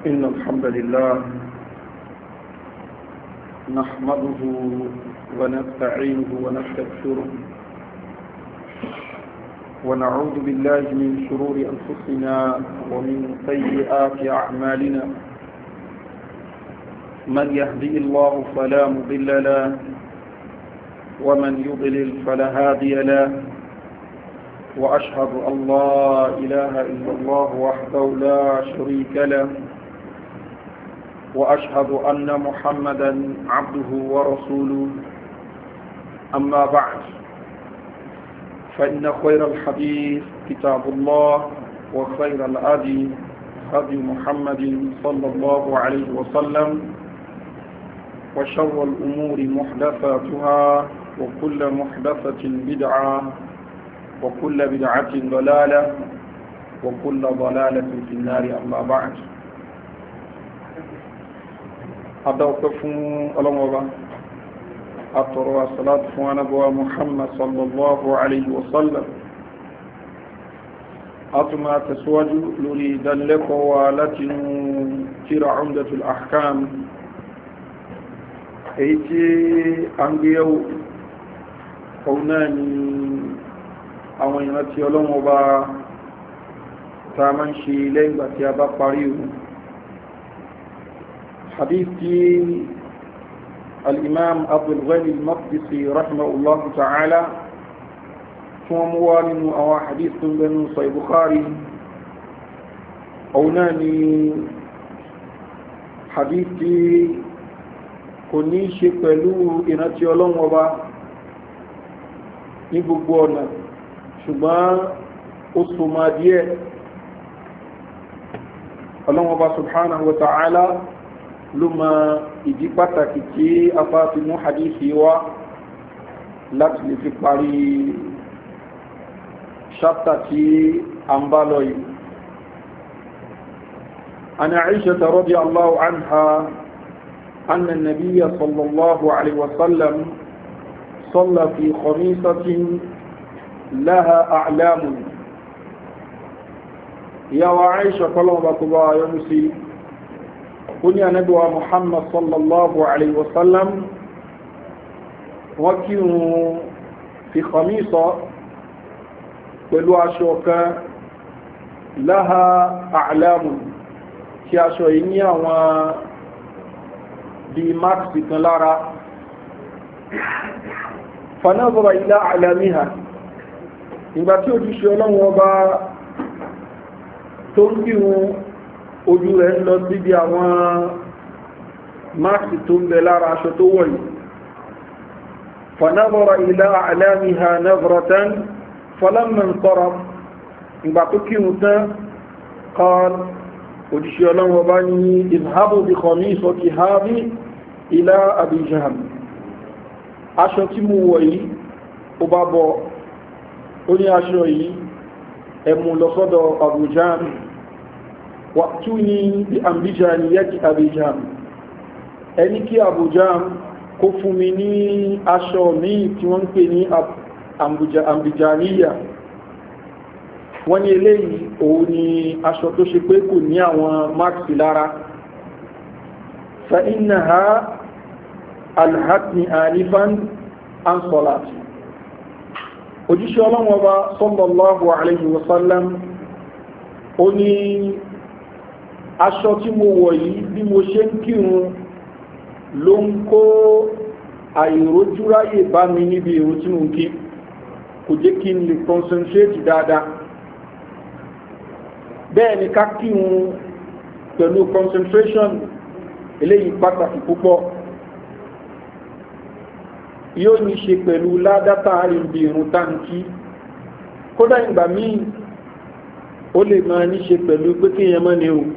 إن الحمد لله نحمده ونستعينه ونستغفره ونعوذ بالله من شرور أنفسنا ومن سيئات أعمالنا من يهدي الله فلا مضل له ومن يضلل فلا هادي له وأشهد أن لا إله إلا الله وحده لا شريك له وأشهد أن محمدا عبده ورسوله أما بعد فإن خير الحديث كتاب الله وخير الأدي هدي محمد صلى الله عليه وسلم وشر الأمور محدثاتها وكل محدثة بدعة وكل بدعة ضلالة وكل ضلالة في النار أما بعد أدوقف ألمضة أطروا الصلاة ونبوى محمد صلى الله عليه وسلم أطمع تسواج لريد لك ولتن ترى عمدة الأحكام أيتي أنبيو قوناني àwọn ìrántí ọlọ́wọ́ bá ta máa ń ṣe lẹ́yìn ìgbà tí a bá parí ohun hadithi al-imam abdulghani al-maqdisi rahimahullahu ta'ala fún ọmọ wá nínú àwọn hadith tó ń gẹnu sọ bukhari ọ̀hún náà ni hadithi kò ní ṣe pẹ̀lú ìrántí ọlọ́wọ́ bá ní gbogbo ọ̀nà ṣùgbọ́n ó súnmọ́ díẹ̀ ọlọ́wọ́ba subhanahu wa ta'ala ló ma ìdí pàtàkì tí a bá fi mú hadithi wá láti lè fi parí ṣáptà tí a ń bá lọ yìí عن عائشة رضي الله عنها أن النبي صلى الله عليه وسلم صلى في خميسة لها أعلام يا وعيشة قلوبة الله يمسي كنيا ندوى محمد صلى الله عليه وسلم وكينوا في خميصة pẹ̀lú aṣọ kan láha àlámù tí aṣọ yìí ní àwọn bí máàkì kan lára fanáàbọ̀rọ̀ ilá àlámíhà ìgbà tí ojúṣe ọlọ́run ọba tó ń kírun ojú rẹ̀ ń lọ síbi àwọn máàkì tó ń bẹ lára aṣọ tó wọ̀ yìí fanabara ilá alámiha navratan falamman sọ́rọ̀ ìgbà tó kírun tán kan ojúṣe ọlọ́run ọba ní ìbhábò bí kọ̀mí ìsọ́kì hábí ilá àbíjàn aṣọ tí mo wọ̀ yìí ó bá bọ̀ ó ní aṣọ yìí ẹmù lọ́sọ́dọ̀ abujan wà tí ó ní bí ambijan yẹ́kì abijan ẹni kí abujan kó fún mi ní aṣọ míì tí wọ́n ń pè ní ambijaniya wọ́n ní eléyìí òun ni aṣọ tó ṣe pé kò ní àwọn máàkì lára fa inna ha alhatni alifan an solati òjíṣẹ́ ọlọ́wọ́ bá sallallahu alayhi wa sallam ó ní aṣọ tí mo wọ̀ yìí bí mo ṣe ń kírun ló ń kó àìrójúráyè bá mi níbi èrò tí mo ń kí kò jẹ́ kí n lè concentrate dáadáa bẹ́ẹ̀ ni ká kírun pẹ̀lú concentration eléyìí pàtàkì púpọ̀ yóò ní ṣe pẹ̀lú ládátà àríbi ìrùn táǹkì kódà ìgbà míì ó lè máa ní ṣe pẹ̀lú pé kí èèyàn mọ́ ni o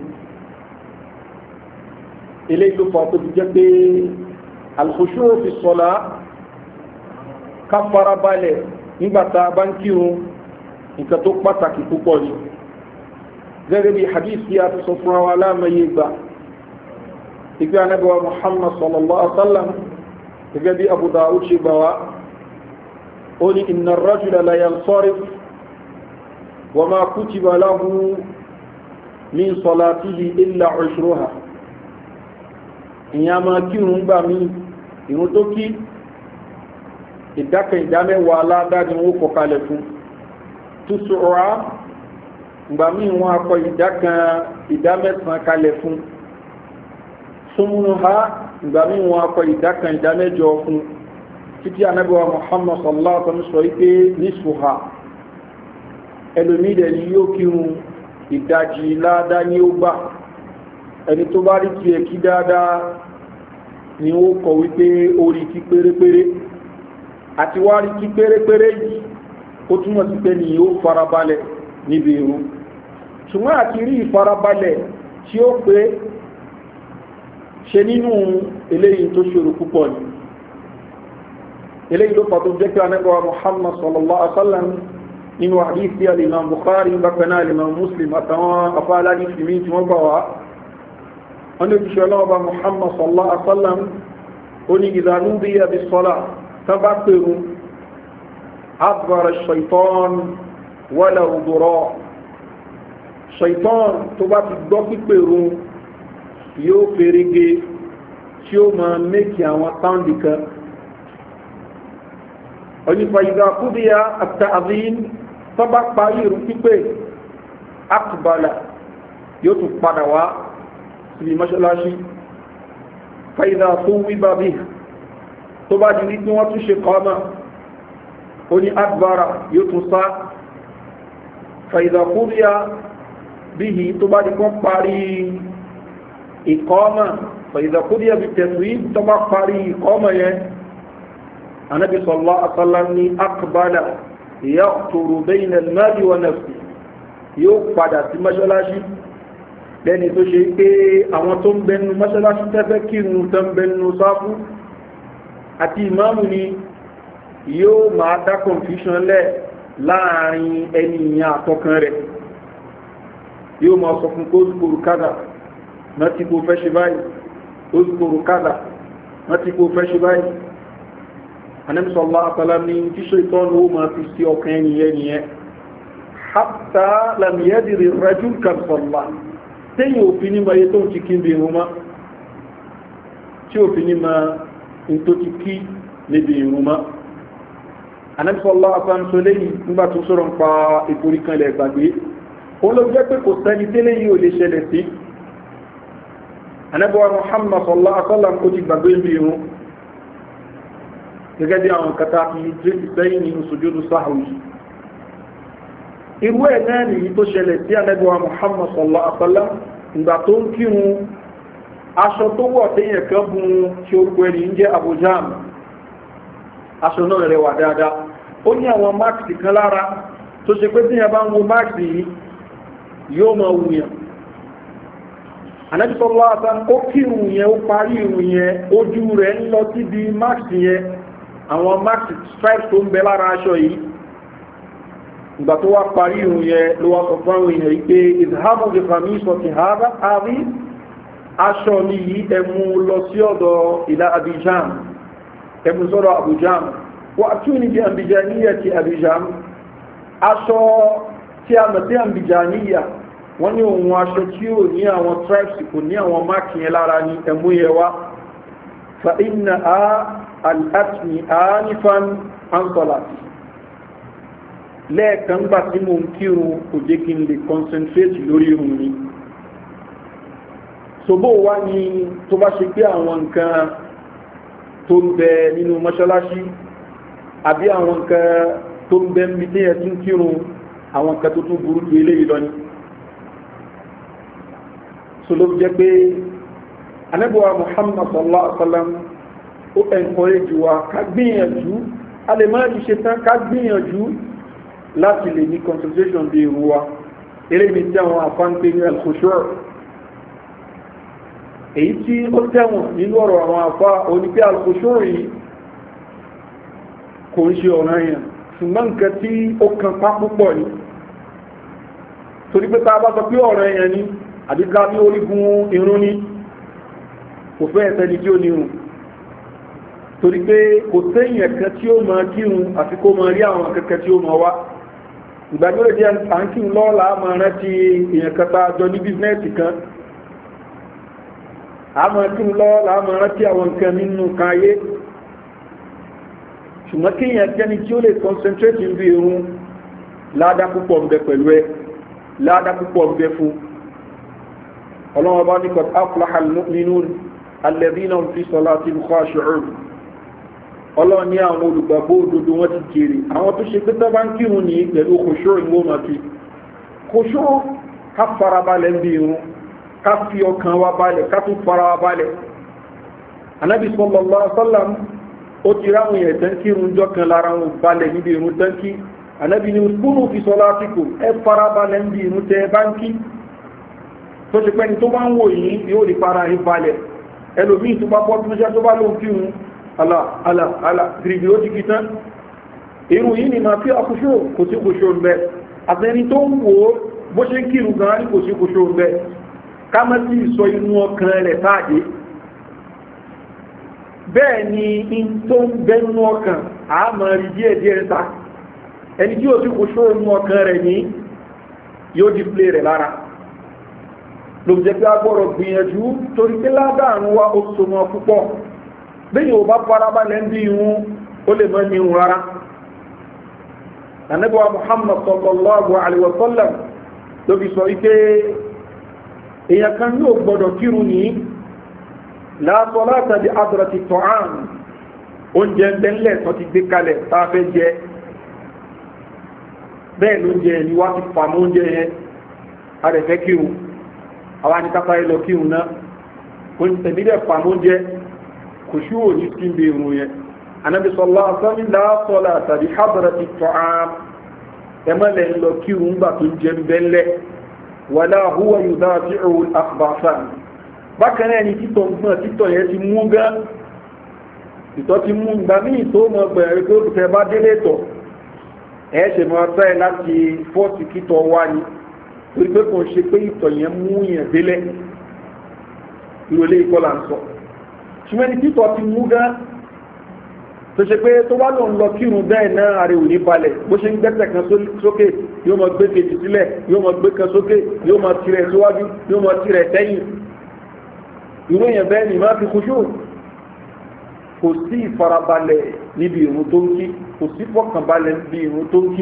ilé ìlú fà tó fi jẹ́ pé alkhushu fi sọ́lá ká fara balẹ̀ nígbàtà bá ń kírun nǹkan tó pàtàkì púpọ̀ ni gẹ́gẹ́ bí hadith yà ti sọ fún wa láàmàyé gbà ìgbé anábíwá muhammad sallallahu alaihi wa sallam gẹ́gẹ́ bí abu dawud ṣe gbà wá ó ní iná rajula la yansarif wa ma kutiba lahu min salatihi illa ushruha ìyẹn máa kírun gbà mí ìrun tó kí ìdákan ìdámẹ́wàá aládáni wọ́n kọ kalẹ̀ fún túsùrọ̀ ìgbà míì wọ́n akọ ìdákan ìdámẹ́sàn kalẹ̀ fún súnmùnú ha ìgbà míì wọ́n akọ ìdákan ìdámẹ́jọ fún títí anábíwá muhammad sallallahu alaihi wasallam sọ wípé nísùhà ẹlòmídẹ̀ ni yóò kírun ìdajì ládá ní ó gbà ẹni tó bá rí tiẹ̀ kí dáadáa ni ó kọ wípé ó rí kí pérépéré àti wá rí kí pérépéré yìí ó túmọ̀ sí pé ni ó farabalẹ̀ níbi irun ṣùgbọ́n àti rí ìfarabalẹ̀ tí ó pé ṣe nínú eléyìí tó ṣòro púpọ̀ ni eléyìí ló pàtó jẹ́ pé anẹ́gbọ́wà muhammad sallallahu alaihi wasallam nínú àdífí alìmọ̀ bukhari bákaná alìmọ̀ muslim àtàwọn afáàlá ní fìmí tí wọ́n gbà wá wọ́n lè fi ṣe ọlọ́wọ́ bá muhammad sallallahu alaihi wasallam ó ní ìdánú bí i àbí sọ́lá tó bá pèrú agbára shaitan wala òdòrọ̀ shaitan tó bá ti gbọ́ pípèrú yóò fèrègé tí ó máa mẹ́kì àwọn táǹdì kan onífa ìgbà kúdíyà àtàzín tó bá parí ìrù pípé akbala yóò tún padà wá síbi mọ́ṣáláṣí fàídà tó wíbà bí tó bá di wípé wọ́n tún ṣe kọ́mà ó ní adbara yóò tún sá fàídà kúdíyà bí tó bá di kọ́ parí ìkọ́mà fàídà kúdíyà bí tẹ̀sí tó bá parí ìkọ́mà yẹn anabi sallallahu alaihi wasallam ni akbala yaqturu bayna al-mali wa nafsi yóò padà sí mọ́ṣáláṣí lẹ́ni tó ṣe pé àwọn tó ń bẹnu mọ́ṣáláṣí tẹ́fẹ́ kírun tó ń bẹnu sáfú àti ìmáàmù ni yóò máa dá confusion lẹ̀ láàrin ẹni ìyàn àtọkàn rẹ̀ yóò máa sọ fún kó zùkòrò kádà náà tí kò fẹ́ ṣe báyìí ó zùkòrò kádà náà tí kò fẹ́ ṣe báyìí anẹ́bísọ̀lá àtàlá ní tíṣẹ́ ìtọ́nù ó máa fi sí ọkàn ẹniyẹ nìyẹn hátà lamiyẹ́dìrì rẹ́jú kàrsọ̀lá tẹ́yìn òfin ní maye tó ti kí ń bí irun má tí òfin ní ma ń tó ti kí níbi irun má anẹ́bísọ̀lá àtàlá tó lẹ́yìn nígbà tó sọ̀rọ̀ ń pa ìforí kan ilẹ̀ gbàgbé ó ló jẹ́ pé kò sẹ́ni tẹ́lẹ̀ yìí ò lè ṣẹlẹ̀ sí anẹ́bíwá muhammad sọ̀lá àtàlá kò ti gbàgbé ń bí irun gẹ́gẹ́ bí àwọn kata fi jésì sẹ́yìn nínú sojúdú sáhùn irú ẹ̀ náà nìyí tó ṣẹlẹ̀ sí anẹ́gbẹ̀wà muhammad sallallahu alaihi wasallam ìgbà tó ń kírun aṣọ tó wọ̀ téèyàn kan bun tí orúkọ ẹni ń jẹ́ abujam aṣọ náà rẹwà dáadáa ó ní àwọn máàkì kan lára tó ṣe pé téèyàn bá ń wo máàkì yìí yóò máa wùyàn anẹ́gbẹ̀ sallallahu alaihi wasallam ó kírun yẹn ó parí irun yẹn ojú rẹ̀ ń lọ síbi máàkì yẹn àwọn max stripes tó ń bẹ lára aṣọ yìí ìgbà tó wá parí ìrùn yẹ ló wá sọ fún àwọn èèyàn yìí pé ìdáhàmù ìfàmì sọ ti àárí aṣọ ní yìí ẹmú lọ sí ọ̀dọ̀ ìlà abidjan ẹmú sọ́dọ̀ abidjan wà tún ní bí abidjaniya ti abidjan aṣọ tí a mọ̀ sí abidjaniya wọ́n ní òun aṣọ tí ò ní àwọn stripes kò ní àwọn mark yẹn lára ní ẹmú yẹ wá fa inna a al'atni anifan an salati lẹ́ẹ̀kan gbà tí mo ń kírun kò jẹ́ kí n lè concentrate lórí irun ni ṣòbó wá ní tó bá ṣe pé àwọn nǹkan tó ń bẹ nínú mọ́ṣáláṣí àbí àwọn nǹkan tó ń bẹ ń bí tí ẹ tún kírun àwọn nǹkan tó tún burú ju eléyìí lọ ni so ló jẹ́ pé anábọ̀wá muhammad sallallahu alaihi wa sallam ó encourage wa ká gbìyànjú a lè máa rí ṣe tán ká gbìyànjú láti lè ní concentration bí irú wa eré mi tí àwọn afánpé ní alkhushur èyí tí ó tẹ̀wọ̀n nínú ọ̀rọ̀ àwọn afá onípé alkhushur yìí kò ń ṣe ọ̀ràn yẹn ṣùgbọ́n nǹkan tí ó kan pá púpọ̀ ni torí pé tá a bá sọ pé ọ̀ràn yẹn ni àdíká ní orígun irun ni kò fẹ́ ẹ̀sẹ̀ ni tí ó ní irun torí pé kò sẹ́yìn ẹ̀kẹ́ tí ó máa kírun àti kó máa rí àwọn kẹ́kẹ́ tí ó máa wá ìgbàgbọ́rẹ̀ jẹ́ àǹkí lọ́ọ̀lá máa rántí èèyàn kẹta jọ ní bísínẹ́sì kan àmọ́ tí lọ́ọ̀lá máa rántí àwọn nǹkan nínú kan ayé ṣùgbọ́n kí èèyàn jẹ́ni tí ó lè concentrate ń bí irun ládá púpọ̀ ń bẹ pẹ̀lú ẹ ládá púpọ̀ ń bẹ fún ọlọ́wọ́ bá ní kọ̀tà afúláhà nínú alẹ́bínà fi sọlá ti ń kọ́ aṣọ́rọ̀ ọlọ́wọ́ ní àwọn olùgbàgbọ́ òdodo wọn ti jèrè àwọn tó ṣe pé tó bá ń kírun ní pẹ̀lú kòṣó ìwọ́n máa fi kòṣó ká farabalẹ̀ ń bí irun ká fi ọkàn wa balẹ̀ ká tún fara wa balẹ̀ anábì sọlọ́lá sọ́làm ó ti ráwọn èèyàn tán kírun jọ kan lára wọn balẹ̀ níbi irun tán kí anábì ní kúrò fi sọlá àtìkù ẹ fara balẹ̀ ń bí irun tẹ ẹ bá ń kí tó ṣe pẹ́ni tó bá ń wò yìí yóò rí para yìí balẹ̀ ẹlòmíì tó bá bọ́ tó ṣe tó bá lóun kírun ala ala ala gírígì ó ti kí tán irun yìí ni máa fi àkóṣó kò sí kòṣó ń bẹ àtẹni tó ń wò ó bó ṣe ń kírun gan ní kò sí kòṣó ń bẹ ká má sì sọ inú ọkàn rẹ̀ táàdé bẹ́ẹ̀ ni in tó ń bẹ nínú ọkàn àmọ́ rí díẹ̀ díẹ̀ ta ẹni tí ó sì kòṣó inú ọkàn rẹ̀ ní yóò display rẹ̀ lára ló jẹ́ pé agbọ́rọ̀ gbìyànjú torí pé ládàánú wa ó so mọ́ púpọ̀ bẹ́yìn ò bá farabalẹ̀ ń bí ihun ó lè mọ́ ní ihun rárá anábíwá muhammad sallallahu alaihi wasallam ló fi sọ wípé èèyàn kan yóò gbọ́dọ̀ kírun ní láàtọ̀ látàdí adrati tọ́án oúnjẹ ńlẹ̀ tó ti gbé kalẹ̀ tá a fẹ́ jẹ bẹ́ẹ̀ ló jẹ ni wá ti fàmọ́ oúnjẹ yẹn a rẹ̀ fẹ́ kírun àwọn anìkápá ilọ kírun náà tẹ̀mí dẹ̀ fàmọ́ oúnjẹ kò sí òní tí ń bè irun yẹn anábi sọlá sọmi láàsọlá tàbí hábàrà ti tọ́ ám ẹmọ́lẹ̀ ń lọ kírun gbà tó ń jẹ bẹ́lẹ̀ wàlá húwa yóò dá sí òun àkùbáfà bákan náà ni títọ̀ gbọ́n títọ̀ yẹn ti mú gán ìtọ́ ti mú gbà míì tó mọ gbẹ̀rẹ̀ pé ó fẹ́ bá délé tọ̀ ẹ̀ ṣe mọ́ fẹ́ láti fọ́ọ̀tì kítọ̀ wá ni torí pé kò ń ṣe pé ìtọ̀ yẹn mú yẹn délẹ̀ ìrọ̀lẹ́ ìkọlà ń sọ ṣùgbọ́n ẹni títọ́ ti mú gán tó ṣe pé tó wá lòun lọ kírun bẹ́ẹ̀ náà àrẹ òní balẹ̀ bó ṣe ń gbẹ́sẹ̀ kan sókè yóò mọ gbé kejì sílẹ̀ yóò mọ gbé kan sókè yóò mọ tirẹ̀ síwájú yóò mọ tirẹ̀ sẹ́yìn irú èèyàn bẹ́ẹ̀ ni máa fi kúṣù kò sí ìfarabalẹ̀ níbi ìrun tó ń kí kò sí fọkànbalẹ̀ níbi ìrun tó ń kí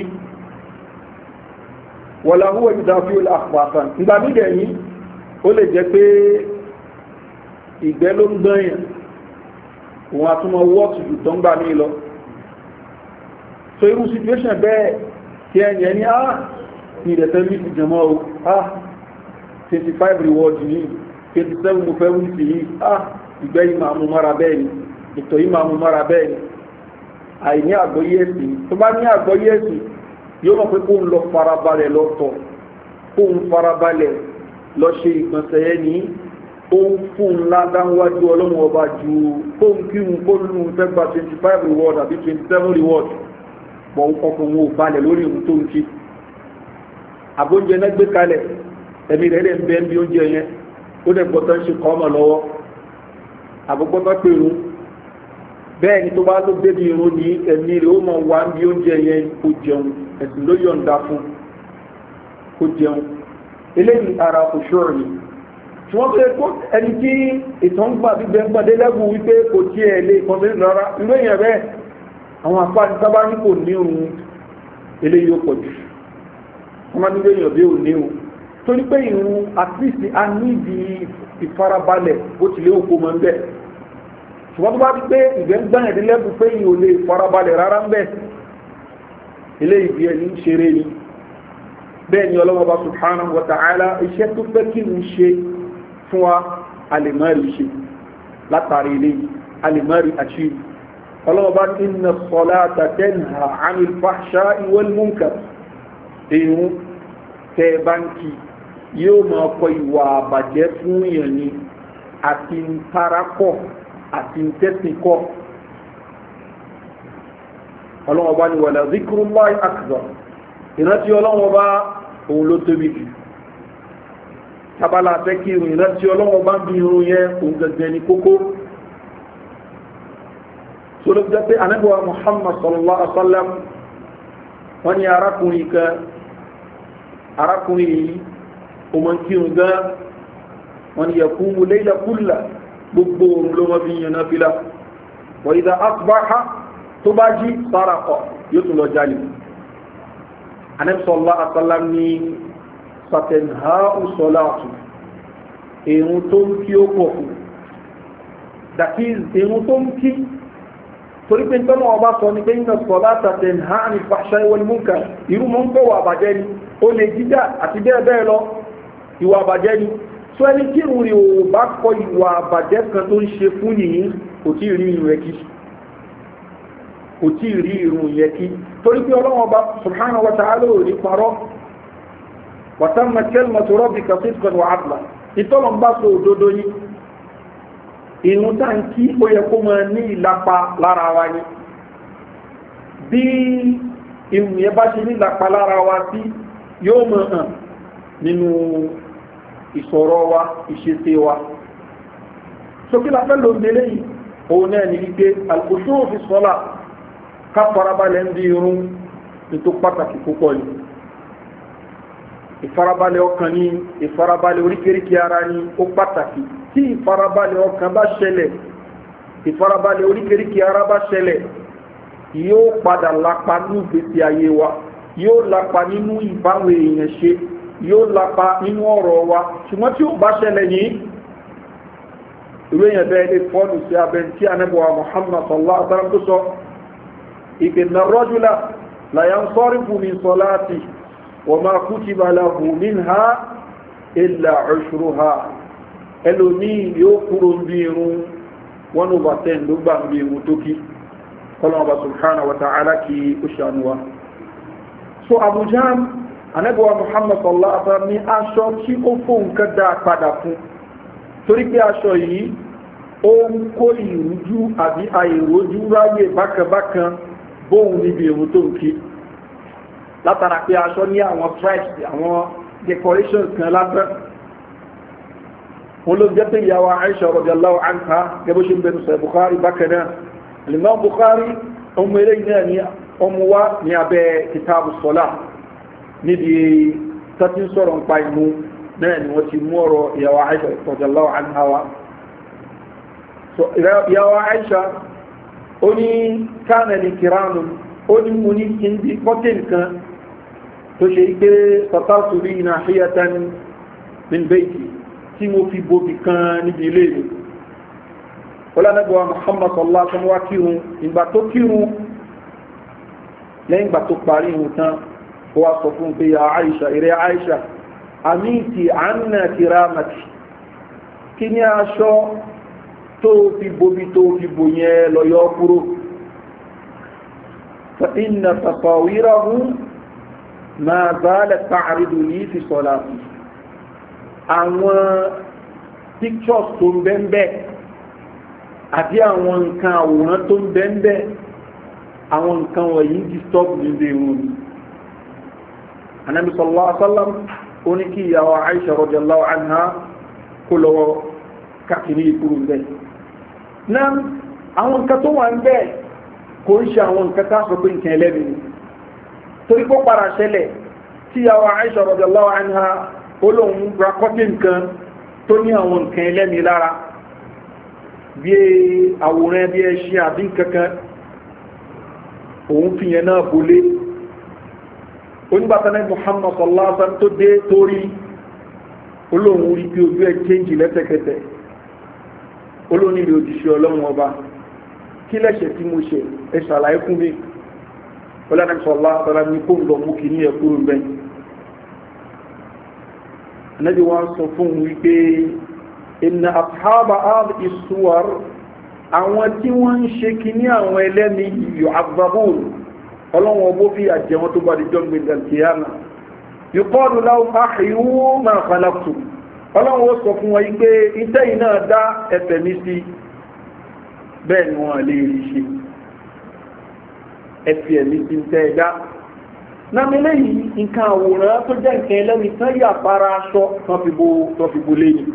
wọ̀lá húwẹ̀ ìdáfíò àpàtàn ìgbà mídẹ̀ yìí ó lè jẹ́ pé ìgbẹ́ ló ń gbọ́nyàn òun àtúnmọ̀ wọ́ọ̀tù jù tó ń gbà mí lọ so irú situation bẹ́ẹ̀ tí ẹni ẹni á ní ìdẹ̀fẹ́ mí ti jẹmọ́ o á 25 reward ní 27 mo fẹ́ wíìsì yìí á ìgbẹ́ yìí máa mú mọ́ra bẹ́ẹ̀ ni ìtọ̀ yìí máa mú mọ́ra bẹ́ẹ̀ ni àìní àgbọ́yé ẹ̀sìn tó bá ní àgbọ́yé ẹ̀sìn yóò mọ̀ pé kó ń lọ farabalẹ̀ lọ́tọ̀ kó ń farabalẹ̀ lọ ṣe ìgbọ̀nsẹ̀ yẹn ní ó ń fún ńlá dáwájú ọlọ́run ọba ju kó ń kí ń kó lù ú fẹ́ gba twenty five reward àbí twenty seven reward pọ̀ ọkàn wọn ò balẹ̀ lórí ìhun tó ń kí àbóúnjẹ náà gbé kalẹ̀ ẹ̀mí rẹ̀ lè ń bẹ́ ń bí oúnjẹ yẹn ó dẹ̀ gbọ́tọ̀ ń ṣe kọ́ ọmọ lọ́wọ́ àbúgbọ́tọ̀ pé irun bẹ́ẹ̀ ni tó bá ló débi irun ní ẹ̀mí rẹ̀ ó mọ̀ wá ń bí oúnjẹ yẹn kó jẹun ẹ̀sìn ló yọ̀ǹda fún kó jẹun eléyìí ara òṣùrọ̀ ni tí wọ́n fẹ́ kó ẹni tí ìtàn gbà gbígbẹ́ ń gbàdé lẹ́bù wípé kò tí ẹ̀ lè kọ́sí rárá irú èèyàn bẹ́ẹ̀ àwọn apá ní sábà ní kò ní òun eléyìí ó pọ̀ jù wọ́n máa nílé èèyàn bí ò ní òun torí pé ìrún at least a ní ìdí ìfarabalẹ̀ bó tilé òkú mọ́ ń bẹ̀ ṣùgbọ́n tó bá ti pé ìgbẹ́ ń gbàyàn dé lẹ́bù pé ìyò lè farabalẹ̀ rárá ń bẹ̀ eléyìí bí ẹni ń ṣeré ni bẹ́ẹ̀ ni ọlọ́wọ́ bá subhanahu wa ta'ala iṣẹ́ tó fẹ́ kí n ṣe fún wa alimari ṣe látàrí ilé alimari àti ọlọ́ọ̀bá iná sọ́lá tàtẹ́nà àmì fàṣà ìwọ́n múnkà èyún tẹ́ báńkì yóò máa kọ ìwà àbàjẹ́ fún èèyàn ni àti ń tarakọ̀ àti ń tẹ́sìnkọ̀ ọlọ́ọ̀bá ni wàlá zikrúláì akbar ìrántí ọlọ́ọ̀bá òun ló tóbi jù tabala fẹ́ kí irun ìrántí ọlọ́wọ́ bá ń bí irun yẹn òun gẹ̀gẹ̀ ní kókó tó ló jẹ́ pé anábíwá muhammad sallallahu alaihi wasallam wọ́n ní arákùnrin kan arákùnrin yìí o mọ̀ kírun gan wọ́n ní yakumu layla kulla gbogbo òun ló mọ́ fi yàn náà fílà wọ́n ìdá asbaha tó bá jí sárakọ̀ yóò tún lọ jalè anẹ́sọ̀lá àtàlá ní sàtẹ̀nhá ùsọ̀láàtù èrùn tó ń kí ó pọ̀ fún that is èrùn tó ń kí torí pé tọ́nà ọba sọ ní pé iná sọ̀lá sàtẹ̀nhá ní fàṣà ìwọ̀n múkà irú mọ́ ń pọ̀ wà àbàjẹ́ ni ó lè jíjà àti bẹ́ẹ̀ bẹ́ẹ̀ lọ ìwà àbàjẹ́ ni tó ẹni tí ìrùn rí ò bá kọ ìwà àbàjẹ́ kan tó ń ṣe fún nìyí kò tí ì rí ìrùn rẹ̀ kí kò tí ì rí ìrùn yẹ kí torí pé ọlọ́wọ́n bá subhanahu wa ta'ala ò ní parọ́ wàtàmà kẹlmà tó rọ́bì kàfíìsì wà áàtìlá ìtọ́lọ̀ ń bá so òdodo yìí ìrùn tá ń kí ó yẹ kó máa ní ìlapa lára wa ni bí ìrùn yẹn bá ṣe ní ìlapa lára wa sí yóò mọ̀ hàn nínú ìsọ̀rọ̀ wa ìṣesí wa sókè la fẹ́ ló ń délé yìí òun náà ní wípé àlùkòṣó òfin sọ́lá ká farabalẹ̀ ń di irun ní tó pàtàkì púpọ̀ yìí ìfarabalẹ̀ ọkàn ní ìfarabalẹ̀ oríkèríkè ara ní ó pàtàkì tí ìfarabalẹ̀ ọkàn bá ṣẹlẹ̀ ìfarabalẹ̀ oríkèríkè ara bá ṣẹlẹ̀ yóò padà lápa ní ìgbésí ayé wa yóò lápa nínú ìbáwọn èèyàn ṣe yóò lápa nínú ọ̀rọ̀ wa ṣùgbọ́n tí ó bá ṣẹlẹ̀ yìí ìwé yẹn bẹ́ẹ̀ lè fọ́ọ̀nù sí abẹ́ tí anábọ̀wá muhammad sallallahu alaihi wa sallam tó sọ ìpènà rọ́júlá láyán sọ́rí fún mi sọ láti wọ́n máa kú ti bá láhù mín ha ilà ọ̀ṣùrù ha ẹlòmí yóò kúrò ń bí irun one over ten ló gbà ń bí irun tó kí kọ́lọ́mọba subhana wa ta'ala kí ó ṣàánú wa so abuja anábọ̀wá muhammad sallallahu alaihi wa sallam ní aṣọ tí ó fóun ká dáa padà fún torí pé aṣọ yìí ó ń kó ìrújú àbí àìrójú ráyè bákanbákan bóhun níbi èrò tó ń kí látara pé aṣọ ní àwọn stripes àwọn decorations kan lásán wọn ló jẹ́ pé ìyàwó Aisha radiyallahu anha gẹ́bó ṣe ń bẹnu sọ Bukhari bákanáà Imam Bukhari ọmọ eré náà ní ọmọ wa ní abẹ́ kitabu sọlá níbi tọ́tí sọ̀rọ̀ ń pa ìmú náà ni wọ́n ti mú ọ̀rọ̀ ìyàwó Aisha radiyallahu anha wa so ìyàwó Aisha ó ní kánẹ̀lì kìránù ó ní mú ní hindi pọ́tìn kan tó ṣe pé sọ́tàtù rí iná àṣíyàtàn min bayti tí mo fi bóbi kan níbi ilé mi ọlọ́nàgbà Muhammad sallallahu alaihi wa kírun ìgbà tó kírun lẹ́yìn ìgbà tó parí ìhun tán ó wá sọ fún pé ya Aisha ìrẹ́ Aisha àmìtì àánà kìrámàtì kí ní aṣọ tó fi bobi tó fi bò yẹn lọ́yọ́ kúrò fa inna tasawirahu ma zalat ta'ridu li fi salati àwọn pictures tó ń bẹ́ẹ̀ àti àwọn nǹkan àwòrán tó ń bẹ́ẹ̀ àwọn nǹkan wọ̀nyí disturb nílé ìrùn Ànábì sallallahu alaihi wasallam ó ní kí ìyàwó Aisha radiyallahu anha kó lọ́wọ́ káàkiri ìkúrú bẹ́ẹ̀. náà àwọn nǹkan tó wà ń bẹ́ẹ̀ kò ń ṣe àwọn nǹkan ká sọ pé nǹkan ẹlẹ́bi ni torí pé para ṣẹlẹ̀ tí ìyàwó Aisha radiyallahu anha ó lóun ra kọ́tí nǹkan tó ní àwọn nǹkan ẹlẹ́mi lára bí àwòrán bí ẹṣin àbí kankan òun fi yẹn náà bolé onígbàtánẹ́ muhammad sallallahu alaihi wasallam tó dé torí olóhun rí pé ojú ẹ change lẹ́tẹ̀kẹtẹ̀ olóhun ilé òjíṣẹ́ ọlọ́run ọba kí lẹ́ṣẹ̀ tí mo ṣe ẹ ṣàlàyé fún mi ọlọ́run sallallahu alaihi wasallam ní kó ń lọ mú kí ní ẹkúrú bẹ́ẹ̀ anábì wọn sọ fún wípé inna ashaba hadhihi suwar àwọn tí wọ́n ń ṣe kí ní àwọn ẹlẹ́ni yu'azzabun ọlọ́wọ́n bó fi àjẹ wọn tó bá di jọ́gbìn dàkíyàmà yíkọ́ọ̀dù láwọn àhìwú máa falaktu ọlọ́wọ́n sọ fún wọn pé iṣẹ́ yìí náà dá ẹ̀fẹ̀ mi sí bẹ́ẹ̀ ni wọ́n lè rí ṣe ẹ̀fẹ̀ mi sí tẹ́ ẹ dá námilé yìí nǹkan àwòrán tó jẹ́ nǹkan ẹlẹ́ni tán yà para aṣọ tán fi bo lẹ́yìn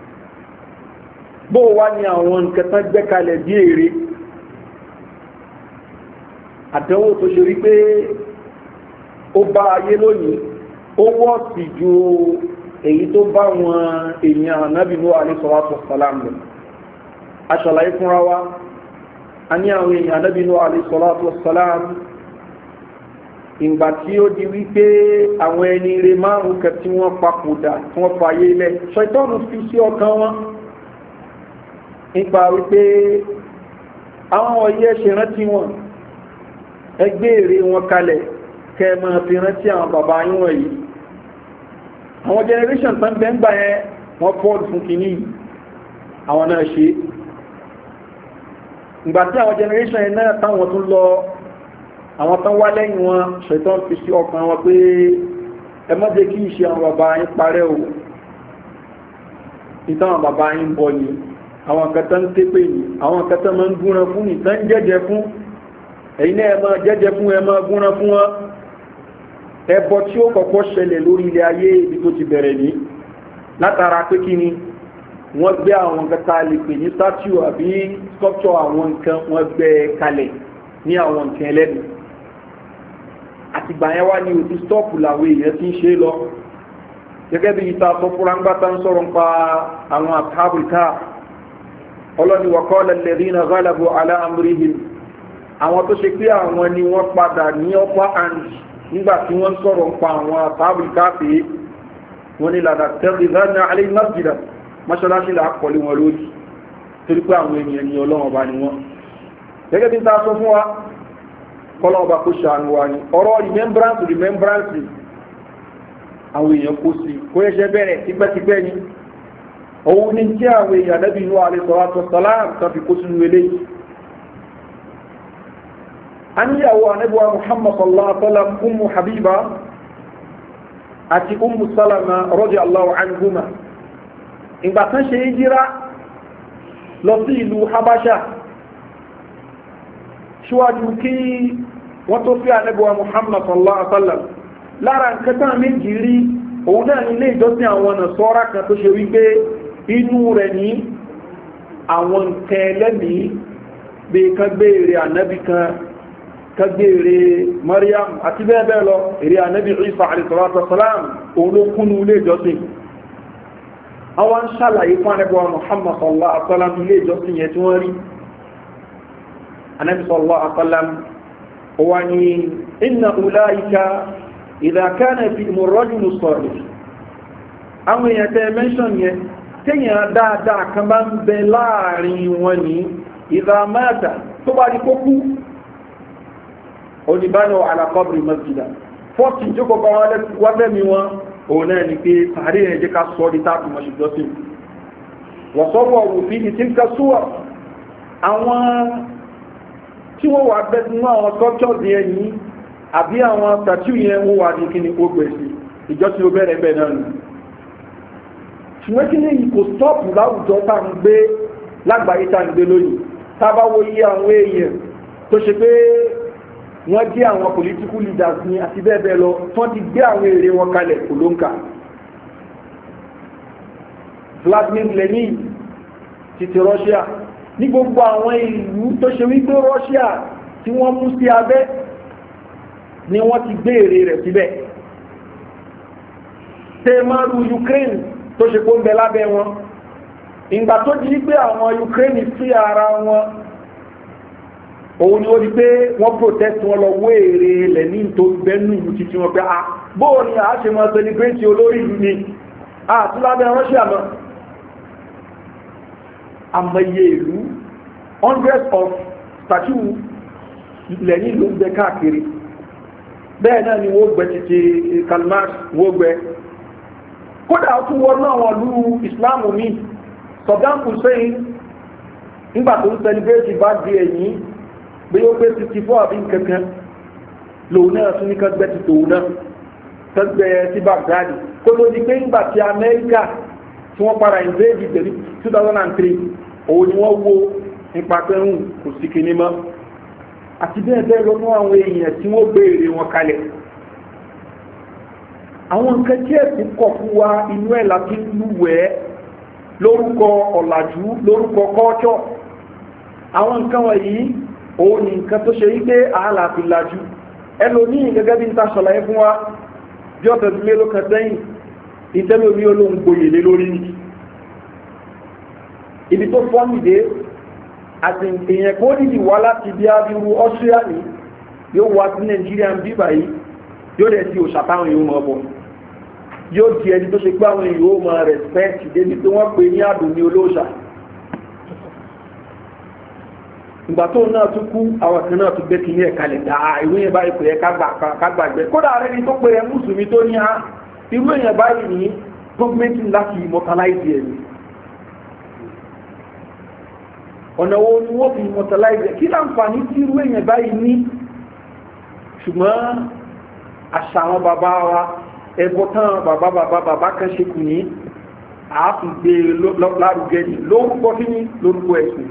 bó wá ní àwọn nǹkan tán gbẹ́kalẹ̀ bí èrè àdánwò tó ṣe rí pé ó bá ayé lónìí ó wọ́ sí ju èyí tó bá wọn èèyàn anábìnú àlẹ́sọ̀rọ̀ sàlám lọ aṣàlàyé fúnra wa a ní àwọn èèyàn anábìnú àlẹ́sọ̀rọ̀ sàlám ìgbà tí ó di wípé àwọn ẹni rẹ márùn kẹ tí wọ́n papòdà tí wọ́n fàyè lẹ̀ ṣaitọ́nù fi sí ọkàn wọn nípa wípé àwọn ọ̀yẹ́ ṣe rántí wọn ẹgbẹ́ èrè wọn kalẹ̀ kẹ máa fi rántí àwọn bàbá yín wọ̀nyí àwọn generation tán bẹ́ ń gbà yẹn wọ́n fọ́ọ̀dù fún kìíní àwọn náà ṣe ìgbà tí àwọn generation yẹn náà táwọn tún lọ àwọn tán wá lẹ́yìn wọn ṣètò fi sí ọkàn wọn pé ẹ má jẹ́ kí ìṣe àwọn bàbá yín parẹ́ o ìtàn bàbá yín bọ̀ ni àwọn kẹta ń ké pé ní àwọn kẹta máa ń gúnran fún ní tán jẹ́jẹ́ fún ẹ̀yin náà ẹ máa jẹ́jẹ́ fún ẹ máa gúnran fún wọn ẹbọ tí ó kọ́kọ́ ṣẹlẹ̀ lórí ilẹ̀ ayé ibi tó ti bẹ̀rẹ̀ ní látara pé kí ni wọ́n gbé àwọn kẹta lè pè ní statue àbí sculpture àwọn nǹkan wọ́n gbé kalẹ̀ ní àwọn nǹkan ẹlẹ́nu àtìgbà yẹn wá ní òtún stọ́ọ̀pù làwọn èèyàn ti ń ṣe lọ gẹ́gẹ́ bí ìta sọ fúra ńgbà tá ń sọ̀rọ̀ nípa àwọn àtàbùkà ọlọ́ni wàkọ́lẹ̀ lẹ́rìnà gálàbù aláàmúríhìn àwọn tó ṣe pé àwọn ni wọ́n padà ní upper hand nígbà tí wọ́n sọ̀rọ̀ nípa àwọn àtàbùkà pé wọ́n ní làdà tẹ́lẹ̀ lánàá alẹ́ masjidà mọ́ṣáláṣí là kọ́lé wọn lórí torí pé àwọn ènìyàn ní ọlọ́run ọba ni wọ́n gẹ́gẹ́ bí ta sọ fún wa kọ́lọ́run ọba kó ṣàánú wa ni ọ̀rọ̀ remembrance remembrance àwọn èèyàn kó sí kó ẹṣẹ́ bẹ̀rẹ̀ tipẹ́tipẹ́ ni òun ní tí àwọn èèyàn lẹ́bí inú àrísọ̀rọ̀ sọ́lám kan fi kó sínú eléyìí a níyàwó anábíwá muhammad sallallahu alaihi wasallam umu habiba àti umu salama rọ́jì allahu anhuma ìgbà kan ṣe jíra lọ sí ìlú habasha ṣíwájú kí wọ́n tó fi anábíwá muhammad sallallahu alaihi wasallam lára nǹkan tán méjì rí òun náà nílé ìjọsìn àwọn ọ̀nà sọ́ra kan tó ṣe wípé inú rẹ̀ ní àwọn nǹkan ẹlẹ́mìí bí kan gbé èrè ànábì kan kan gbé èrè mariam àti bẹ́ẹ̀ bẹ́ẹ̀ lọ èrè ànábì isa alayhisalatu òun ló kúnnú ilé ìjọsìn àwọn ń ṣàlàyé fún ànábì muhammad sallallahu alaihi wasallam ilé ìjọsìn yẹn tí wọ́n rí ànábì sallallahu alaihi wasallam ó wá ní inna ulaika idha kana fi murrajul salih àwọn èèyàn tẹ́ mẹ́ṣọ̀n yẹn téèyàn dáadáa kan bá ń bẹ láàrin wọn ní idha mata tó bá di kó kú oníbánà alaqabri masjida fọ́tí jókòó bá wọ́n lẹ́mi wọn òun náà ni pé sàárè rẹ̀ jẹ́ ká sọ́ di táàkì mọ̀ṣùgbọ́sìn wọ́n sọ́wọ́ òfin ìtìǹkà súwà àwọn tí wọ́n wà bẹ́ sínú àwọn sculptures yẹn ní àbí àwọn statue yẹn wọ́n wà ní kíni ó gbèsè ìjọ tí ó bẹ̀rẹ̀ bẹ̀ náà nù ṣùgbọ́n kí ní kò stọ́ọ̀pù láwùjọ tá ń gbé lágbàáyé tá ń gbé lónìí tá bá wo iye àwọn èèyàn tó ṣe pé wọ́n jẹ́ àwọn political leaders ní àti bẹ́ẹ̀ bẹ́ẹ̀ lọ wọ́n ti gbé àwọn èrè wọn kalẹ̀ kò ló ń kà Vladimir Lenin ti ti Russia ní gbogbo àwọn ìlú tó ṣe wípé Russia tí wọ́n mú sí abẹ́ ni wọ́n ti gbé èrè rẹ̀ síbẹ̀ tẹ́ẹ̀mọ́rú Ukraine tó ṣe kó ń bẹ lábẹ́ wọn ìgbà tó di pé àwọn Ukraine sí ara wọn òun ni ó di pé wọ́n protest wọn lọ wé èrè lẹ́ní tó bẹ́nu ìlú títí wọn pé ah bóò ni a ṣe mọ́ celebrate olórí ìlú ni àti lábẹ́ Russia mọ́ àmọye ìlú hundreds of statue lẹ́yìn ló ń bẹ káàkiri bẹ́ẹ̀ náà ni wọ́n gbẹ títí kalmar wọ́n gbẹ kódà tún wọ́n náà wọ́n lú islam mi Saddam Hussein nígbà tó ń celebrate bá di ẹ̀yìn bí ó pé sixty four àbí kankan lòun náà tún ní ká gbẹ ti tòun náà ká gbẹ sí Baghdad kó ló di pé nígbà tí Amẹ́ríkà tí wọ́n para invade ìgbèrí 2003 òun ni wọ́n wo nípa pẹ́rùn kò sí kìíní mọ́ àti bẹ́ẹ̀ bẹ́ẹ̀ lọ fún àwọn èèyàn tí wọ́n béèrè wọn kalẹ̀ àwọn nǹkan tí ẹ̀sìn kọ̀ fún wa inú ẹ̀ láti lúwẹ̀ẹ́ lórúkọ ọ̀làjú lórúkọ kọ́ọ̀tọ̀ àwọn nǹkan wọ̀nyí òun ni nǹkan tó ṣe wípé àhàlà fi lajú ẹlòmíì gẹ́gẹ́ bí n ta ṣàlàyé fún wa bí ọ̀sẹ̀ tí mélòó kan sẹ́yìn ìtẹ́lómi olóhùn gboyè lé lórí ní ibi tó fọ́nìdé àti èèyàn kó dìdì wá láti bí abiru austria ní yóò wá sí nàìjíríà ń bíbà yìí yóò dẹ̀ ti òṣà táwọn èèyàn mọ̀ bọ̀ yóò di ẹni tó ṣe pé àwọn èèyàn ó mọ rẹ̀spẹ́tì débi tí wọ́n pè ní àdùn ní olóòṣà ìgbà tó náà tún kú àwọn kan náà tún gbé kí ní ẹ̀ka lè dá ìwé yẹn báyìí pè é ká gbàgbé kódà rẹ ni tó pè é mùsùlùmí tó ní á irú èèyàn báyìí ní gọ́ọ̀mẹ́ntì láti immortalize ẹ̀ ni ọ̀nà wo ni wọ́n fi immortalize ẹ̀ kí láǹfààní tí irú èèyàn báyìí ní ṣùgbọ́n àṣà àwọn bàbá wa ẹbọ tán bàbá bàbá bàbá kan ṣe kù ní àáfìgbé lárugẹ ní lórúkọ kí ní lórúkọ ẹ̀sìn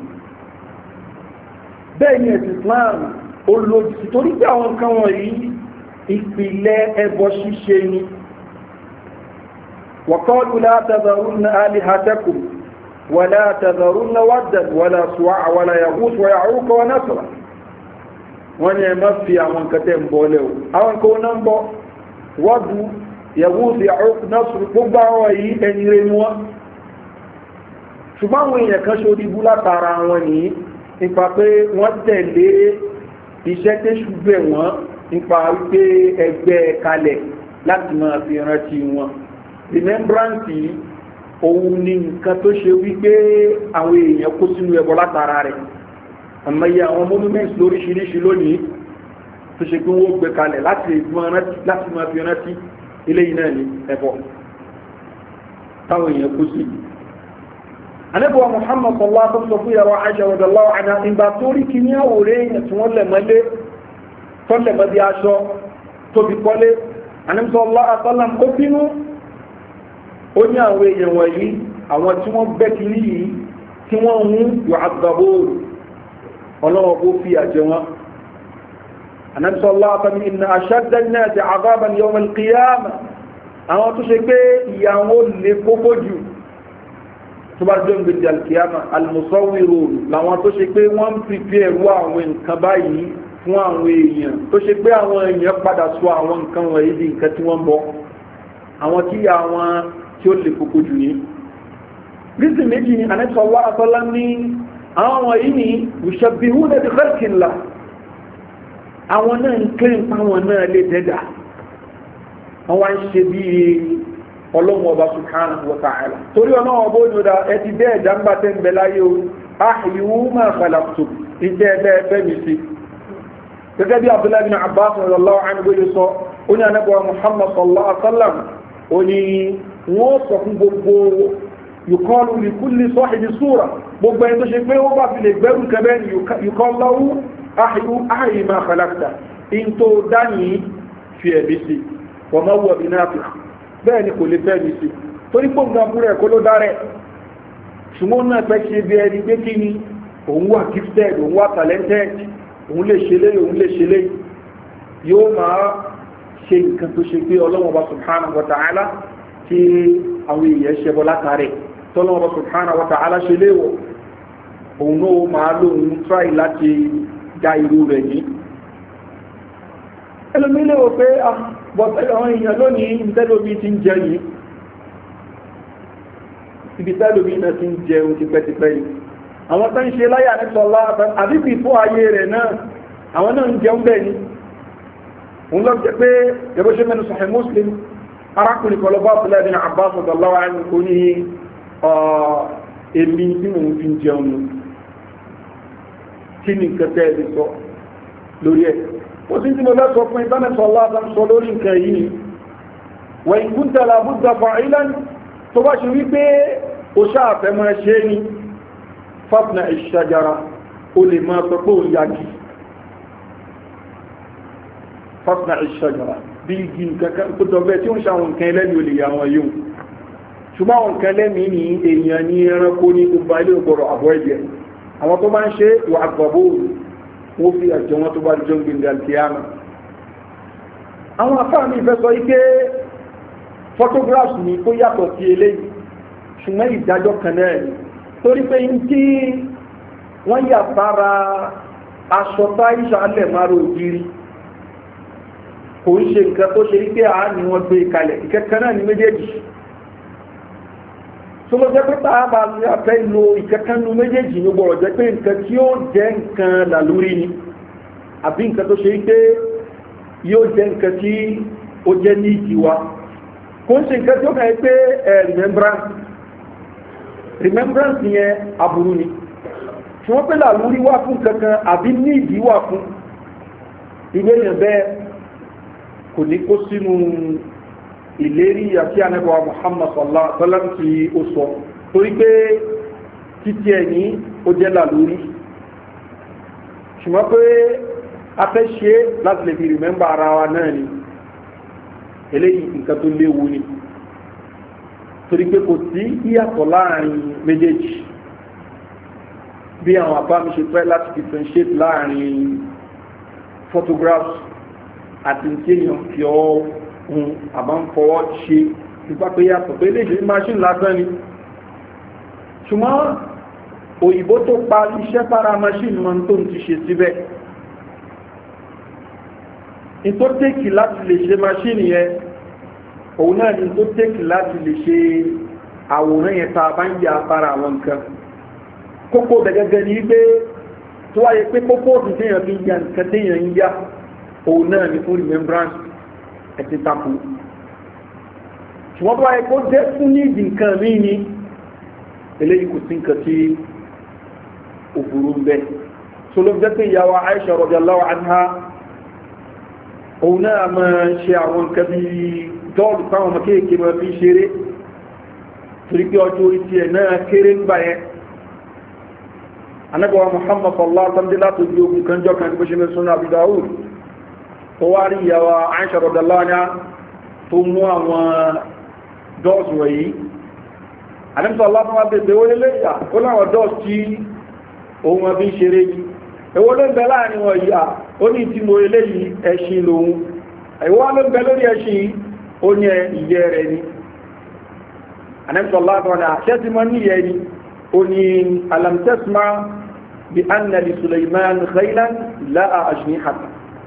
bẹ́ẹ̀ ni ẹ̀sìn Islam ó lòdì sí torí pé àwọn nǹkan wọ̀nyí ìpìlẹ̀ ẹbọ ṣíṣe ni وقالوا لا تذرن آلهتكم ولا تذرن ودا ولا سواع ولا يغوث ويعوق ونسرا wọ́n ní ẹ má fi àwọn nǹkan tẹ́ ń bọ́ lẹ́ o àwọn nǹkan náà ń bọ́ wọ́dù yẹ̀wùsì násùrù gbogbo àwọn yìí ẹni rẹ̀ ni wọ́n ṣùgbọ́n àwọn èèyàn kan ṣorí bú látara wọn nìyí nípa pé wọ́n tẹ̀lé iṣẹ́ tẹ́ṣù bẹ̀ wọ́n nípa wípé ẹgbẹ́ kalẹ̀ láti máa fi rántí wọn remembrance òun ni nǹkan tó ṣe wípé àwọn èèyàn kó sínú ẹbọ látara rẹ̀ àmọ́yé àwọn monuments lóríṣiríṣi lónìí tó ṣe pé wọ́n gbé kalẹ̀ láti máa fi rántí eléyìí náà ní ẹbọ táwọn èèyàn kó sí anábọ̀ muhammad sallá tó sọ fún yàrá aṣọ ọ̀dọ̀láwọ̀ àná ìgbà tó rí kí ní àwòrán èèyàn tí wọ́n lẹ̀ mọ́lé tó lẹ̀ mọ́ bí aṣọ tó fi kọ́lé anábọ̀ sallá àtọ́lám ó bínú ó ní àwọn èèyàn wọ̀nyí àwọn tí wọ́n gbẹ́ kiri yìí tí wọ́n ń yọ àgbàbó ọlọ́wọ́ bó fi àjẹ wọn anamsọ́lá àtàmì ìnà àṣàdán náà ti àbábà ní ọmọ ìkìyàmà àwọn tó ṣe pé ìyàwó lè kókó jù tó bá jọ gbèdé alkìyàmà almusawiro làwọn tó ṣe pé wọ́n ń pípẹ́ ẹ̀rú àwọn nǹkan báyìí fún àwọn èèyàn tó ṣe pé àwọn èèyàn padà sọ àwọn nǹkan wọ̀nyí di nǹkan tí wọ́n bọ́ àwọn tí àwọn tí ó lè kókó jù ní rísì méjì ni anẹ́sọ̀lá àtọ́lá ní àwọn wọ̀nyí ni ìṣàbíhú lè ti kẹ́rìkìnlá àwọn náà ń kẹ́ ń pàwọn náà lè dẹ́dà wọ́n wá ń ṣe bí ọlọ́run ọba subhanahu wa ta'ala torí ọ̀nà ọba òjòdà ẹ ti bẹ́ẹ̀ jàmbá tẹ́ ń bẹ láyé o áhìwú máa khalaqtu ìjẹ́ ẹgbẹ́ ẹgbẹ́ mi sí gẹ́gẹ́ bí abdullahi bin abbas radiyallahu anhu yóò sọ ó ní anábọ̀ muhammad sallallahu alaihi wa sallam ó ní wọ́n sọ fún gbogbo yùkọ́lù lìkúlì sọ́hìdì súra gbogbo ẹni tó ṣe pé ó bá fi lè gbẹ́rù kẹbẹ́ ni yùkọ́lọ́wú áhìyí máa kàlákìtà in tó dání fi ẹ̀bí sí wọ́n máa wọ̀ bí náà fi bẹ́ẹ̀ ni kò lè fẹ́ mi sí torí pé nǹkan fúnra ẹ̀ kó ló dárẹ̀ ṣùgbọ́n náà pẹ́ ṣe bí ẹni pé kí ni òun wà gifted òun wà talented òun lè ṣe léyìí òun lè ṣe léyìí yóò máa ṣe nǹkan tó ṣe pé ọlọ́wọ́n bá subhanahu wa ta'ala tí àwọn èèyàn ṣẹbọ látàrí tọ́lọ́wọ́ subhanahu wa ta'ala ṣe léwọ̀ òun náà máa lóun tráì láti já irú rẹ̀ ní ẹlòmílẹ̀ wò pé àwọn èèyàn lónìí ìtẹ́lómi ti ń jẹ yìí ibi tẹ́lómi náà ti ń jẹun tipẹ́tipẹ́ yìí àwọn tó ń ṣe láyà ní sọlá àbíbì fún ayé rẹ̀ náà àwọn náà ń jẹun bẹ́ẹ̀ ni òun lọ jẹ pé ẹgbẹ́ ṣe mẹ́nu sọ̀hẹ́ muslim arákùnrin kan lọ bá fúlẹ̀ ní abbas ọ̀dọ̀láwà ẹni kò ní èmi tí mò ń fi jẹun nù kí ni nǹkan tẹ́ ẹ sọ lórí ẹ̀ ó sì tí mo fẹ́ sọ fún ìbánẹ́sọ̀ aláàtà sọ lórí nǹkan yìí wẹ̀ ìkúntà làbúdà fa'ilan tó bá ṣe wípé ó ṣáàfẹ́ mọ́ ṣe ní fafna ìṣàjára ó lè máa sọ pé ó yagi fafna ìṣàjára bí igi nǹkan tó dọ̀bẹ́ tí ó ń ṣàwọn nǹkan ẹlẹ́ni olè yà wọn yóò ṣùgbọ́n àwọn nǹkan ẹlẹ́mìí ní èèyàn ní ẹranko ní gbogbo ilé ògbọ̀rọ̀ àbọ̀ ẹ̀jẹ̀ àwọn tó bá ń ṣe wà àgbàbò wọ́n fi àjọ wọn tó bá jọ ń gbìndà kìíyàmà àwọn afáà mi fẹ́ sọ ike photographs ní kó yàtọ̀ sí eléyìí ṣùgbọ́n ìdájọ́ kan náà ni torí pé ń tí wọ́n yà sára aṣọ táyíṣà alẹ̀ márùn ògiri kò ń ṣe nǹkan tó ṣe wípé àá ni wọ́n gbé kalẹ̀ ìkẹ́kẹ́ náà ní méjèèjì tó ló jẹ́ pé táà bá ní afẹ́ lo ìkẹ́kẹ́ nu méjèèjì ní gbọ́rọ̀ jẹ́ pé nǹkan tí ó jẹ́ nǹkan làlúrí ni àbí nǹkan tó ṣe wípé yóò jẹ́ nǹkan tí ó jẹ́ ní ìdíwá kò ń ṣe nǹkan tí ó kàn pé remembrance remembrance yẹn aburú ni tí wọ́n pé làlúrí wà fún kankan àbí ní ìdíwá fún ilé yẹn bẹ́ẹ̀ kò ní kó sínú ìlérí àti ànẹ́bọ̀ Muhammad sallallahu alaihi wasallam tí ó sọ torí pé títí ẹ̀ ní ó jẹ́ làlúrí ṣùgbọ́n pé a fẹ́ ṣe láti lè fi rìmẹ́mbà ara wa náà ni eléyìí nǹkan tó léwu ni torí pé kò sí ìyàtọ̀ láàrin méjèèjì bí àwọn àbá mi ṣe fẹ́ láti differentiate láàrin photographs àti tí èèyàn fi ọ́ hun àbá ń fọwọ́ ṣe nípa pé yàtọ̀ pé lè ṣe machine lásán ni ṣùgbọ́n òyìnbó tó pa iṣẹ́ para machine mọ́ tó ń ti ṣe síbẹ̀ ní tó tẹ́kì láti lè ṣe machine yẹn òun náà ni tó tẹ́kì láti lè ṣe àwòrán yẹn tá a bá ń ya para àwọn nǹkan kókó gẹ́gẹ́ ní pé tó wáyé pé kókó òfin téèyàn fi ń ya nǹkan téèyàn ń ya òun náà ni fún remembrance ẹ̀tí takò ṣùgbọ́n tó wáyé kó jẹ́ fún nídìí nǹkan mí ni eléyìí kò sí nǹkan tí òfurú ń bẹ tó ló jẹ́ pé ìyàwó Aisha radiyallahu anha òun náà máa ṣe àwọn nǹkan bí dọ́ọ̀lù táwọn ọmọ kéèké máa fi ṣeré torí pé ọjọ́ orí tiẹ̀ náà kéré ń gbà yẹn anábọ̀wá Muhammad sallallahu alaihi wasallam láti ojú ogun kan jọ kan bó ṣe mẹ́sùn náà Abu Dawud ó wá rí ìyàwó Aisha radiyallahu anha tó mú àwọn dọ́ọ̀sì wọ̀nyí anábọ̀wá aláwọ̀ wá bèbè wọlé lẹ́yà ó láwọn dọ́ọ̀sì tí òun wọn fi ń ṣeré yìí èwo ló ń bẹ láàrin wọn yìí à ó ní tí mo eléyìí ẹṣin lòun èwo ló ń bẹ lórí ẹṣin ó ní ìyẹ́ rẹ̀ ni anábọ̀wá aláwọ̀ ni àṣẹ ti mọ níyẹ ni ó ní alamtẹ́sìmá bí annali Suleiman khailan láà ajnihata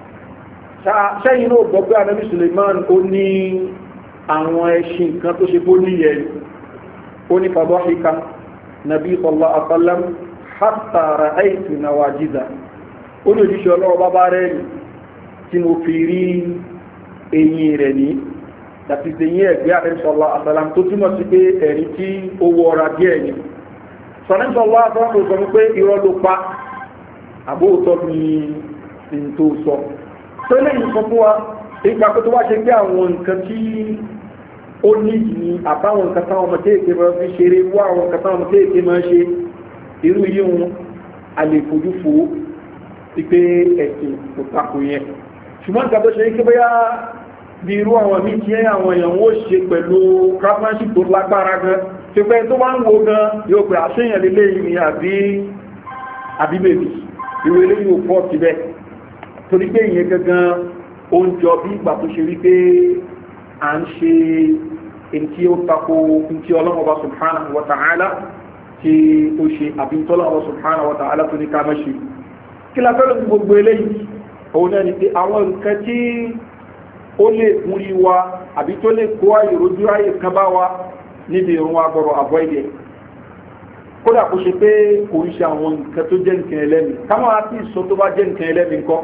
ṣẹ́yìn náà gbọ́ pé anábì Suleiman ó ní àwọn ẹṣin kan tó ṣe bó níyẹ ó ní fàbọ́ṣíká nàbí sallallahu alaihi wasallam hatta ra'aytu nawajiza ó ní òjíṣẹ́ ọlọ́wọ́ bá bá rẹ̀ ní tí mo fi rí eyín rẹ̀ ní àti ìsẹ̀yìn ẹ̀gbẹ́ anábì sallallahu alaihi wasallam tó túmọ̀ sí pé ẹ̀rí tí ó wọra díẹ̀ ni sọ̀rọ̀ sallallahu alaihi wasallam sọ pé irọ́ ló pa àbóòtọ́ ni n tó sọ tó lẹ́yìn sọ fún wa ipa kó tó wá ṣe pé àwọn nǹkan tí ó ní ní àbáwọn nǹkan táwọn ọmọ kéèké máa fi ṣeré wá àwọn nǹkan táwọn ọmọ kéèké máa ṣe irú yíhun àlèfojú fò pípé ẹ̀sìn kò takò yẹn ṣùgbọ́n nǹkan tó ṣe kí bóyá bí irú àwọn míì tí àwọn èèyàn ó ṣe pẹ̀lú craftsmanship tó lágbára gan tí pé tó bá ń wo gan yóò pè àṣeyàn lélẹ́ yìí ni àbí àbí bèbí ìwé eléyìí ò pọ̀ síbẹ̀ torí pé ìyẹn gangan ó ń jọ bí ìgbà tó ṣe rí pé à ń ṣe èyí tí ó tako ní tí ọlọ́mọba subhanahu wa ta'ala tí ó ṣe àbí tí ọlọ́mọba subhanahu wa ta'ala tó ní ká má ṣe kí la fẹ́ lóbi gbogbo eléyìí òun náà ni pé àwọn nǹkan tí ó lè múrí wa àbí tó lè kó àyè rojú àyè kan bá wa níbi ìrún wa gbọ́rọ̀ avoid it kódà kó ṣe pé kò ń ṣe àwọn nǹkan tó jẹ́ nǹkan ẹlẹ́mìí káwọn àti ìsọ tó bá jẹ́ nǹkan ẹlẹ́mìí ńkọ́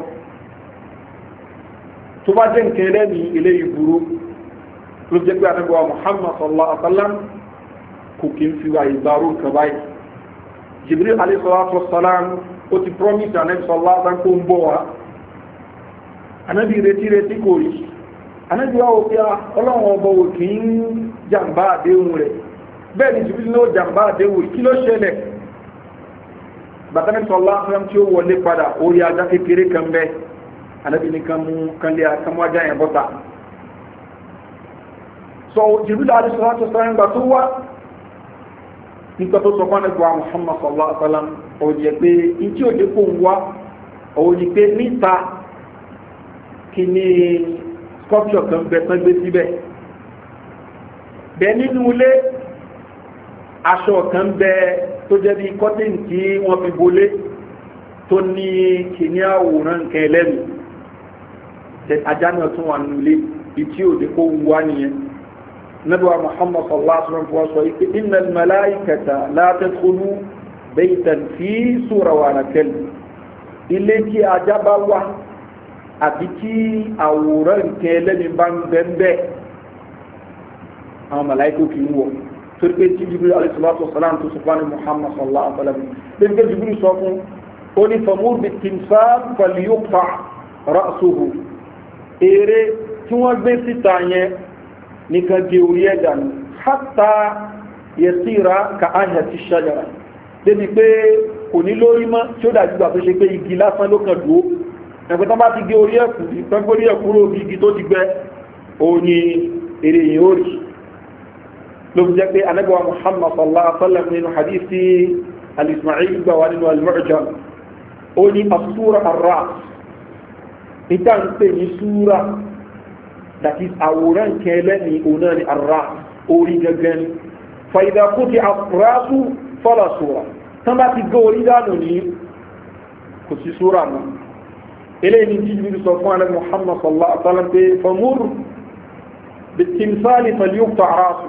tó bá jẹ́ nǹkan ẹlẹ́mìí ilé ìburú ló jẹ́ pé àdúgbò Muhammad sallallahu alaihi wa sallam kò kí ń fi wà ìgbàrú nǹkan báyìí Jibril alayhi salatu wa salam ó ti promise anabi sallallahu alaihi wa sallam kó ń bọ̀ wá anabi retí retí kò rí anabi wa wò pé ọlọ́run ọba wò kì í jàǹbá àdéhùn rẹ̀ bẹ́ẹ̀ ni Jibril náà jàǹbá àdéhùn kí ló ṣẹlẹ̀ bàtàní sallallahu alaihi wa sallam tí ó wọlé padà orí ajá kékeré kan bẹ́ẹ̀ anabi ni kan mú kan lé akamu ajá yẹn bọ́ta so Jibril alayhi salatu wa salam gbà tó wá nígbà tó sọ fún ẹgbẹ́ Muhammad sallallahu alaihi wa sallam òun yẹ pé ìtí òde kò ń wá òun ni pé níta kí ni sculpture kan bẹ tán gbé síbẹ̀ bẹ́ẹ̀ nínú ilé aṣọ kan bẹ tó jẹ́ bí cotton tí wọ́n fi bolé tó ní kìíní àwòrán nǹkan ẹlẹ́nu ajá náà tún wà nílé ìtí òde kó wù wá nìyẹn nabuwa muhammad sallallahu alaihi wasallam sọ ike inna malaikata la tadkhulu baytan fi sura wa nakal ilé tí ajá bá wà àbí tí àwòrán nǹkan ẹlẹ́ni bá ń bẹ́ẹ̀ bẹ́ẹ̀ àwọn màláìkò kì í wọ̀ torí pé tí jibril alayhi salatu wasalam tó sọ fún muhammad sallallahu alaihi wasallam lẹ́yìn pé jibril sọ fún ó ní famur bi timsar falyuqta ra'suhu eré tí wọ́n gbé síta yẹn nìkan di orí ẹ̀dà ní hátà yẹsíra ka áyà ti ṣájára débi pé kò ní lórí mọ́ tí ó dájú gbà tó ṣe pé igi lásán ló kàn dúó ẹgbẹ́ tán bá ti gé orí ẹ̀kú ìpẹ́gbórí ẹ̀kúrò bí igi tó ti gbẹ òun ni èrè yìí ó rí ló fi jẹ́ pé anẹ́gbẹ̀wà muhammad sallallahu alaihi wasallam nínú hadithi al-ismail gbà wà nínú al-mu'jam ó ní asúra arra ìta ń pè ní súra that is àwòrán kẹlẹ́ ní òun náà ni arra orí gẹ́gẹ́ ni fàyídà kó ti àfúrásù fọ́lá súra tán bá ti gé orí dànù ní kò sí súra náà eléyìí ní jíjìbìrì sọ fún alẹ́ muhammad sallallahu alaihi wasallam pé famur bitimsali falyukta arasu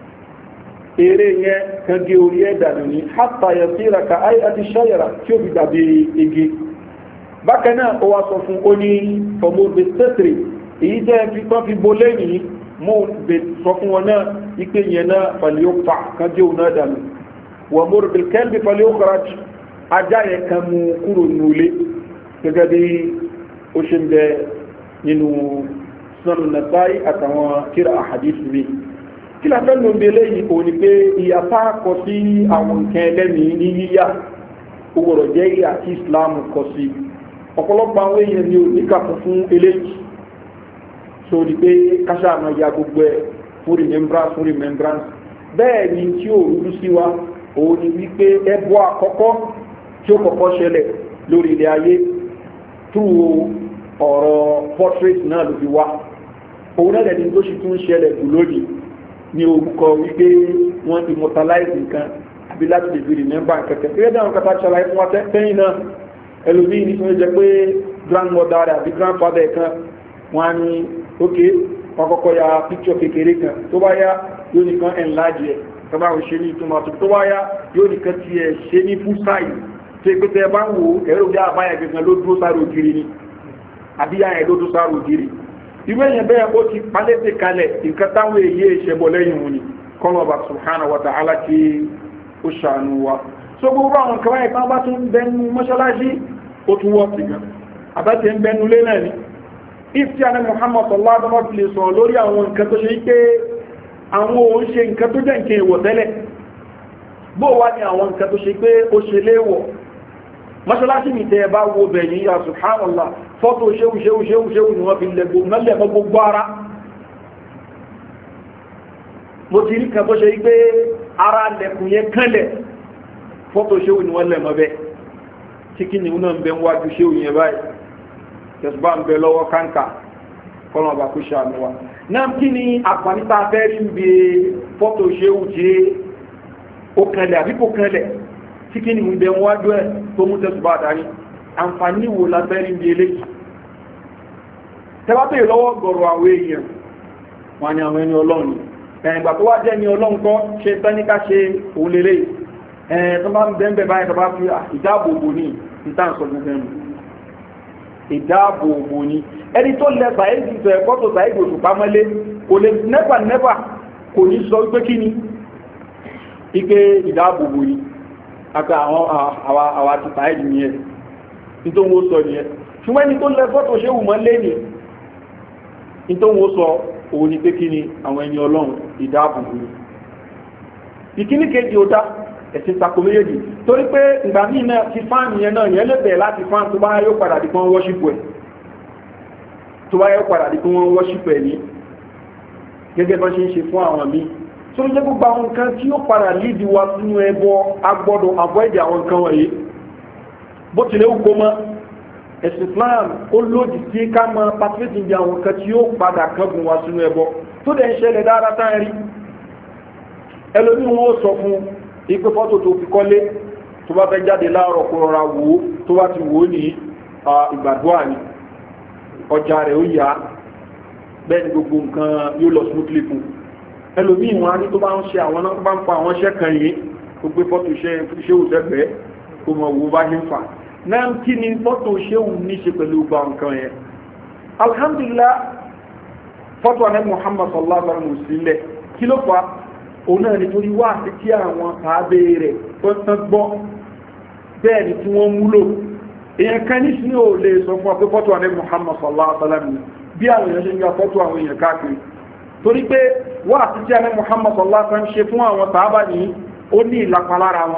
eré yẹn kan gé orí ẹ̀ dànù ní hátà yasira ka ayé àti ṣayara tí ó fi dàbí igi bákan náà ó wá sọ fún ó ní famur bitẹ́tìrì èyí jẹ́ fi tán fi bo lẹ́yìn mú sọ fún wọn náà ipe yẹn náà falyukta kan gé òun náà dànù wọ́n mú bilkẹ́lbi falyukra ajá yẹn kan mú kúrò nulẹ̀ gẹ́gẹ́ bí ó ṣe ń bẹ nínú sọ́nù nàtàí àtàwọn kíra àhàdìsì mi kí la fẹ́ ló ń belé yìí kò ní pé ìyàpá kọ sí àwọn nǹkan ẹlẹ́mìí ní yíyá owó rọ̀ jẹ́ ìyà tí islam kọ sí ọ̀pọ̀lọpọ̀ àwọn èèyàn ni ò níkàkùn fún eléyìí so ní pé káṣá àmọ́ ya gbogbo ẹ̀ fún remembrance fún remembrance bẹ́ẹ̀ ni tí ò rúdú sí wa òun ni wípé ẹbọ àkọ́kọ́ tí ó kọ́kọ́ ṣẹlẹ̀ lórí ilẹ̀ ayé túwò ọ̀rọ̀ portrait náà ló fi wá òun náà lẹ́ni tó ṣe tún ṣẹlẹ̀ jù lónìí ní orúkọ wípé wọ́n immortalize nǹkan àbí láti lè fi remember kẹ̀kẹ́ pé dáhùn kẹta ṣàlàyé fún wa tẹ́yìn náà ẹlòmíì ní tó jẹ́ pé grandmother rẹ̀ àbí grandfather kan wọ́n á ní ok wọ́n kọ́kọ́ ya picture kékeré kan tó bá yá yóò nìkan enlarge ẹ̀ tó bá ṣe ní ìtumọ̀ tó bá yá yóò nìkan tiẹ̀ ṣe ní full size tó ẹgbẹ́ tẹ bá ń wo ẹ̀rọ bí àbáyà gẹ̀gẹ̀ ló dúró sáré ògiri ni àbí yáyà ló dúró sáré ògiri irú èyàn bẹ́ẹ̀ ó ti palẹ́tẹ̀ kalẹ̀ nǹkan táwọn èyí ìṣẹ̀bọ̀ lẹ́yìn wọn ni kọ́lọ̀bà subhanahu wa ta'ala kí ó ṣàánú wa so gbogbo àwọn kan báyìí tán bá tún bẹnu mọ́ṣáláṣí ó tún wọ́ sí gan àbátẹ̀ ń bẹnu lé náà ni if tí a ní muhammad sallallahu alaihi wa sallam lè sọ lórí àwọn nǹkan tó ṣe pé àwọn òun ṣe nǹkan tó jẹ́ nǹkan èèwọ̀ tẹ́lẹ̀ bó wá ní àwọn nǹkan tó ṣe pé ó ṣe léèwọ̀ mọ́ṣálásí mi tẹ́ bá wo bẹ̀yìn ya subhanallah fọ́tò ṣéhù ṣéhù ṣéhù ṣéhù ni wọ́n fi lẹ́gbọ́ gbogbo ara mo ti rí kan tó ṣe wípé ara lẹ́kùn yẹn kánlẹ̀ fọ́tò ṣéhù ni wọ́n lẹ́mọ́ bẹ́ tí kí ni náà ń bẹ wájú ṣéhù yẹn báyìí tẹ̀sùbá ń bẹ lọ́wọ́ káńkà kọ́nà ọba kó ṣàánú wa náà kí ni àǹfààní tá a fẹ́ rí ń bẹ fọ́tò ṣéhù tí ó kánlẹ̀ àbí kò kánlẹ̀ tí kí ni ń bẹ wájú ẹ̀ tó mú tẹ̀sùbá darí àǹfààní wo la fẹ́ rí ń bẹ eléyìí tẹ́wàbẹ̀ lọ́wọ́ gọ̀rọ̀ àwọn èèyàn wọn ni àwọn ẹni ọlọ́run ẹ̀yìngbà tó wá jẹ́ ni ọlọ́run kọ́ ṣe tẹ́níká ṣe òun lélẹ̀ ẹ̀yìn tó bá ń bẹ́ẹ̀ báyìí tó bá fi ìdáàbòbò ní ìtànsọ gbogbo ẹnu ìdáàbòbò ní ẹni tó lẹ sàáìdì sọ ẹ̀kọ́ tó sàáìdì oṣù pamọ́lé kò lè nẹ́fà nẹ́fà kò ní sọ pé kí ni ike ìdáàbòbò ní àti àwọn àwa ti sàáìdì nìyẹn nítorí wọ́n sọ nìyẹn ṣùgbọ́n ẹni tó lẹ fọ́tò ṣe wù mọ́ lé ní nítorí wọ́n sọ òun ni pé kí ni àwọn ẹni ọlọ́run ìdáàbòbò ni ìkíní kejì ó dá ẹ̀sìn tako méjèèjì torí pé ìgbà míì náà ti fáànù yẹn náà yẹn lè bẹ̀rẹ̀ láti fáànù tó bá yóò padà di pé wọ́n wọ́ṣípù ẹ̀ tó bá yóò padà di pé wọ́n wọ́ṣípù ẹ̀ ní gẹ́gẹ́ bá ṣe ń ṣe fún àwọn míì tó ń jẹ́ gbogbo àwọn nǹkan tí ó padà lídi wa sínú ẹbọ agbọ́dọ̀ avoid àwọn nǹkan wọ̀nyí bó tilẹ̀ wù kó mọ́ ẹ̀sìn islam ó lòdì sí ká mọ patriotism bí àwọn kan tí ó padà kángun wá sínú ẹbọ tó dẹ̀ ń ṣẹlẹ̀ dára tá rí ẹlòmí wọn ó sọ fún ipé fọ́tò tó fi kọ́lé tó bá fẹ́ jáde láàárọ̀ kó rọra wò ó tó bá ti wò ó ní ìgbàdúrà ni ọjà rẹ̀ ó yá bẹ́ẹ̀ ni gbogbo nǹkan yóò lọ smoothly fún ẹlòmíì wọn á ní tó bá ń ṣe àwọn náà bá ń pa àwọn iṣẹ́ kan yìí ó gbé fọ́tò iṣẹ́ ṣéwù sẹ́gbẹ̀ẹ́ kó mọ̀ wo bá ṣe ń fà náà kí ni fọ́tò ṣéwù ní ṣe pẹ̀lú gba nǹkan yẹn alhamdulillah fọ́tò àná muhammad sallallahu alaihi wa sallam sílẹ̀ kí ló fà òun náà nítorí wá sí kí àwọn àábé rẹ̀ tó tán gbọ́ bẹ́ẹ̀ ni tí wọ́n múlò èèyàn kan ní sí ò lè sọ fún ọ pé fọ́tò àná muhammad sallallahu alaihi wa sallam bí àwọn èèyàn ṣe ń ya fọ́tò àwọn èèyàn káàkiri torí pé wá sí kí àná muhammad sallallahu alaihi wa sallam ṣe fún àwọn sàábà ní ó ní ìlàpá lára wọn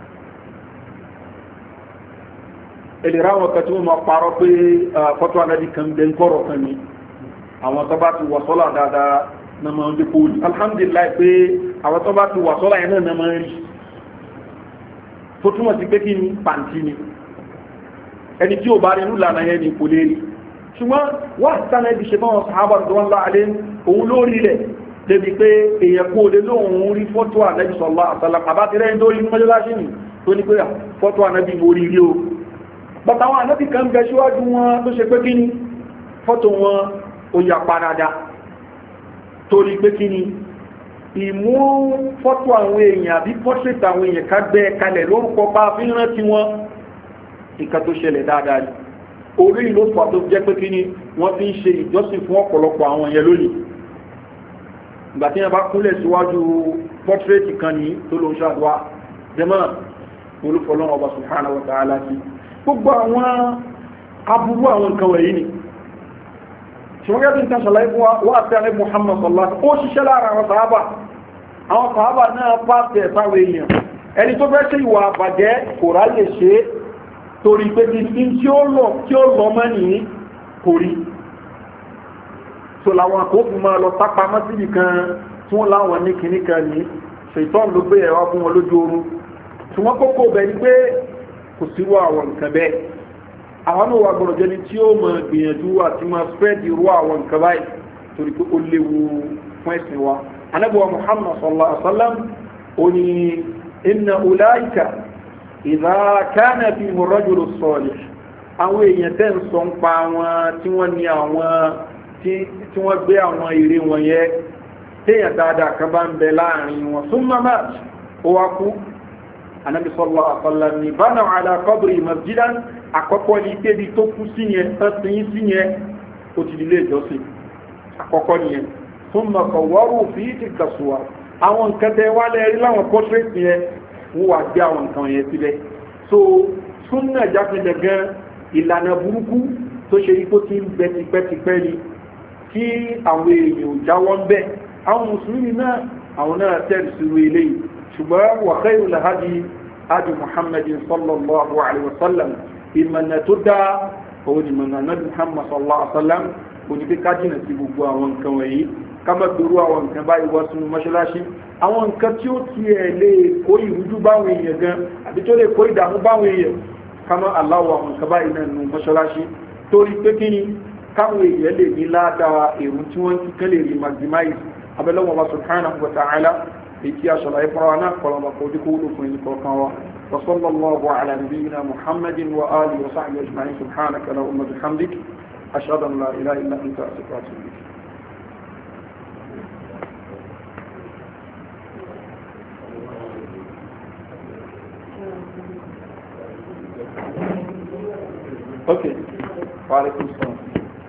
èlèrè àwọn kan tí wọ́n máa parọ́ pé fọ́tò àná kan bẹ́ ń kọ́rọ̀ kan ní àwọn tó bá ti wọ̀ sọ́lá dáadáa na máa ń dé kó alhamdulillah pé àwọn tó bá ti wà sọ́lá yẹn náà na máa ń rí tó túmọ̀ sí pé kí ni pàǹtí ni ẹni tí ò bá rí nílànà yẹn ni kò lè rí ṣùgbọ́n wà sánà ibi ṣe bá wọn sàábà tó wọn láàlẹ́ òun ló rí rẹ̀ débi pé èèyàn kó lè lóun rí fọ́tò ànábì sọ̀lá àtàlà àbá ti rẹ́yìn tó rí ní mọ́jọ́láṣí ni tó ní pé fọ́tò ànábì mo rí rí o bàtà àwọn ànábì kan bẹ síwájú wọn tó ṣe pé kí ni fọ́tò wọn ó yà padà torí pé kí ni ìmú fọ́tò àwọn èèyàn àbí portrait àwọn èèyàn ká gbẹ́ kalẹ̀ lórúkọ bá fi ń rántí wọn ìka tó ṣẹlẹ̀ dáadáa ni orí ìlú fà tó jẹ́ pé kí ni wọ́n fi ń ṣe ìjọsìn fún ọ̀pọ̀lọpọ̀ àwọn èèyàn lónìí ìgbà tí wọ́n bá kúnlẹ̀ síwájú portrait kan ní tó ló ń ṣàdúrà jẹ́mọ́ olúfọlọ́wọ́ ọba subhanahu wa ta'ala sí gbogbo àwọn aburú àwọn nǹkan wọ̀nyí ni ṣùgbọ́n gẹ́gẹ́ bí n ta ṣàlàyé fún wa àti àrẹ muhammad sallallahu ó ṣiṣẹ́ lára àwọn sàábà àwọn sàábà náà pàṣẹ sáwọn èèyàn ẹni tó fẹ́ ṣe ìwà àbàjẹ́ kò ráyè ṣe torí pé kí ní tí ó lọ tí ó lọ mọ́ ní kò rí so làwọn àkókò máa lọ sápa mọ́ sí nìkan tí wọ́n láwọn ní kìíní kan ní ṣètọ́n ló gbé ẹ̀rọ fún wọn lójú oorun ṣùgbọ́n kókó bẹ̀ ni pé kò sírú àwọn nǹkan bẹ́ẹ̀ àwọn náà wà gbọ́dọ̀ jẹ́ni tí ó mọ̀ gbìyànjú àti máa spread irú àwọn nǹkan báyìí torí pé ó léwu fún ẹ̀sìn wa anábọ̀ muhammad sallallahu alaihi wa sallam ó ní inna ulaika ìdá kánà bí mọ̀rọ́jùlọ sọ̀lẹ̀ àwọn èèyàn tẹ́ ń sọ ń pa wọn tí wọ́n ní àwọn tí wọ́n gbé àwọn ère wọn yẹ téèyàn dáadáa kan bá ń bẹ láàrin wọn fún mamad ó wá kú anabi sallallahu alaihi wa sallam ní bánà àlà qabri masjidan àkọ́kọ́ ní kébi tó kú sí yẹn tẹ́sí yín sí yẹn ó ti dilé ìjọsìn àkọ́kọ́ nìyẹn fún mọ̀kànwárò fi ti kàṣùwà àwọn nǹkan tẹ wá lẹ́rí láwọn portrait yẹn wọ́n wà gbé àwọn nǹkan yẹn síbẹ̀ so súnà jáfẹ́lẹ̀ gan ìlànà burúkú tó ṣe ipò tí ń bẹ tipẹ́tipẹ́ ni kí àwọn èèyàn jáwọ́ ń bẹ́ àwọn mùsùlùmí náà àwọn náà tẹ̀lé sí eléyìí ṣùgbọ́n wà khairu lahadi adi muhammadin sallallahu alaihi wasallam ìmọ̀nà tó dá òun ìmọ̀nà náà muhammad sallallahu alaihi wasallam kò ní pé ká jìnà sí gbogbo àwọn nǹkan wọ̀nyí ká má gbèrú àwọn nǹkan báyìí wọ́n sunu mọ́ṣáláṣí àwọn nǹkan tí ó ti ẹ̀ lè kó ìrújú báwọn èèyàn gan àbí tó lè kó ìdààmú báwọn èèyàn ká má aláwọ̀ àwọn nǹkan báyìí náà nu mọ́ṣáláṣí torí pé kí ni káwọn èèyàn lè ní ládàá èrò tí wọ́n ti kán lè rí maximize abẹ́lẹ́wọ̀n wa subhanahu wa ta'ala èyí tí a ṣàlàyé fún wa náà kọlọmọ kò dé kó wúlò fún ẹni kọ̀ọ̀kan wa وصلى الله على نبينا محمد وآله وصحبه أجمعين سبحانك اللهم وبحمدك أشهد أن لا إله إلا أنت أستغفرك وأتوب إليك اوكي وعليكم السلام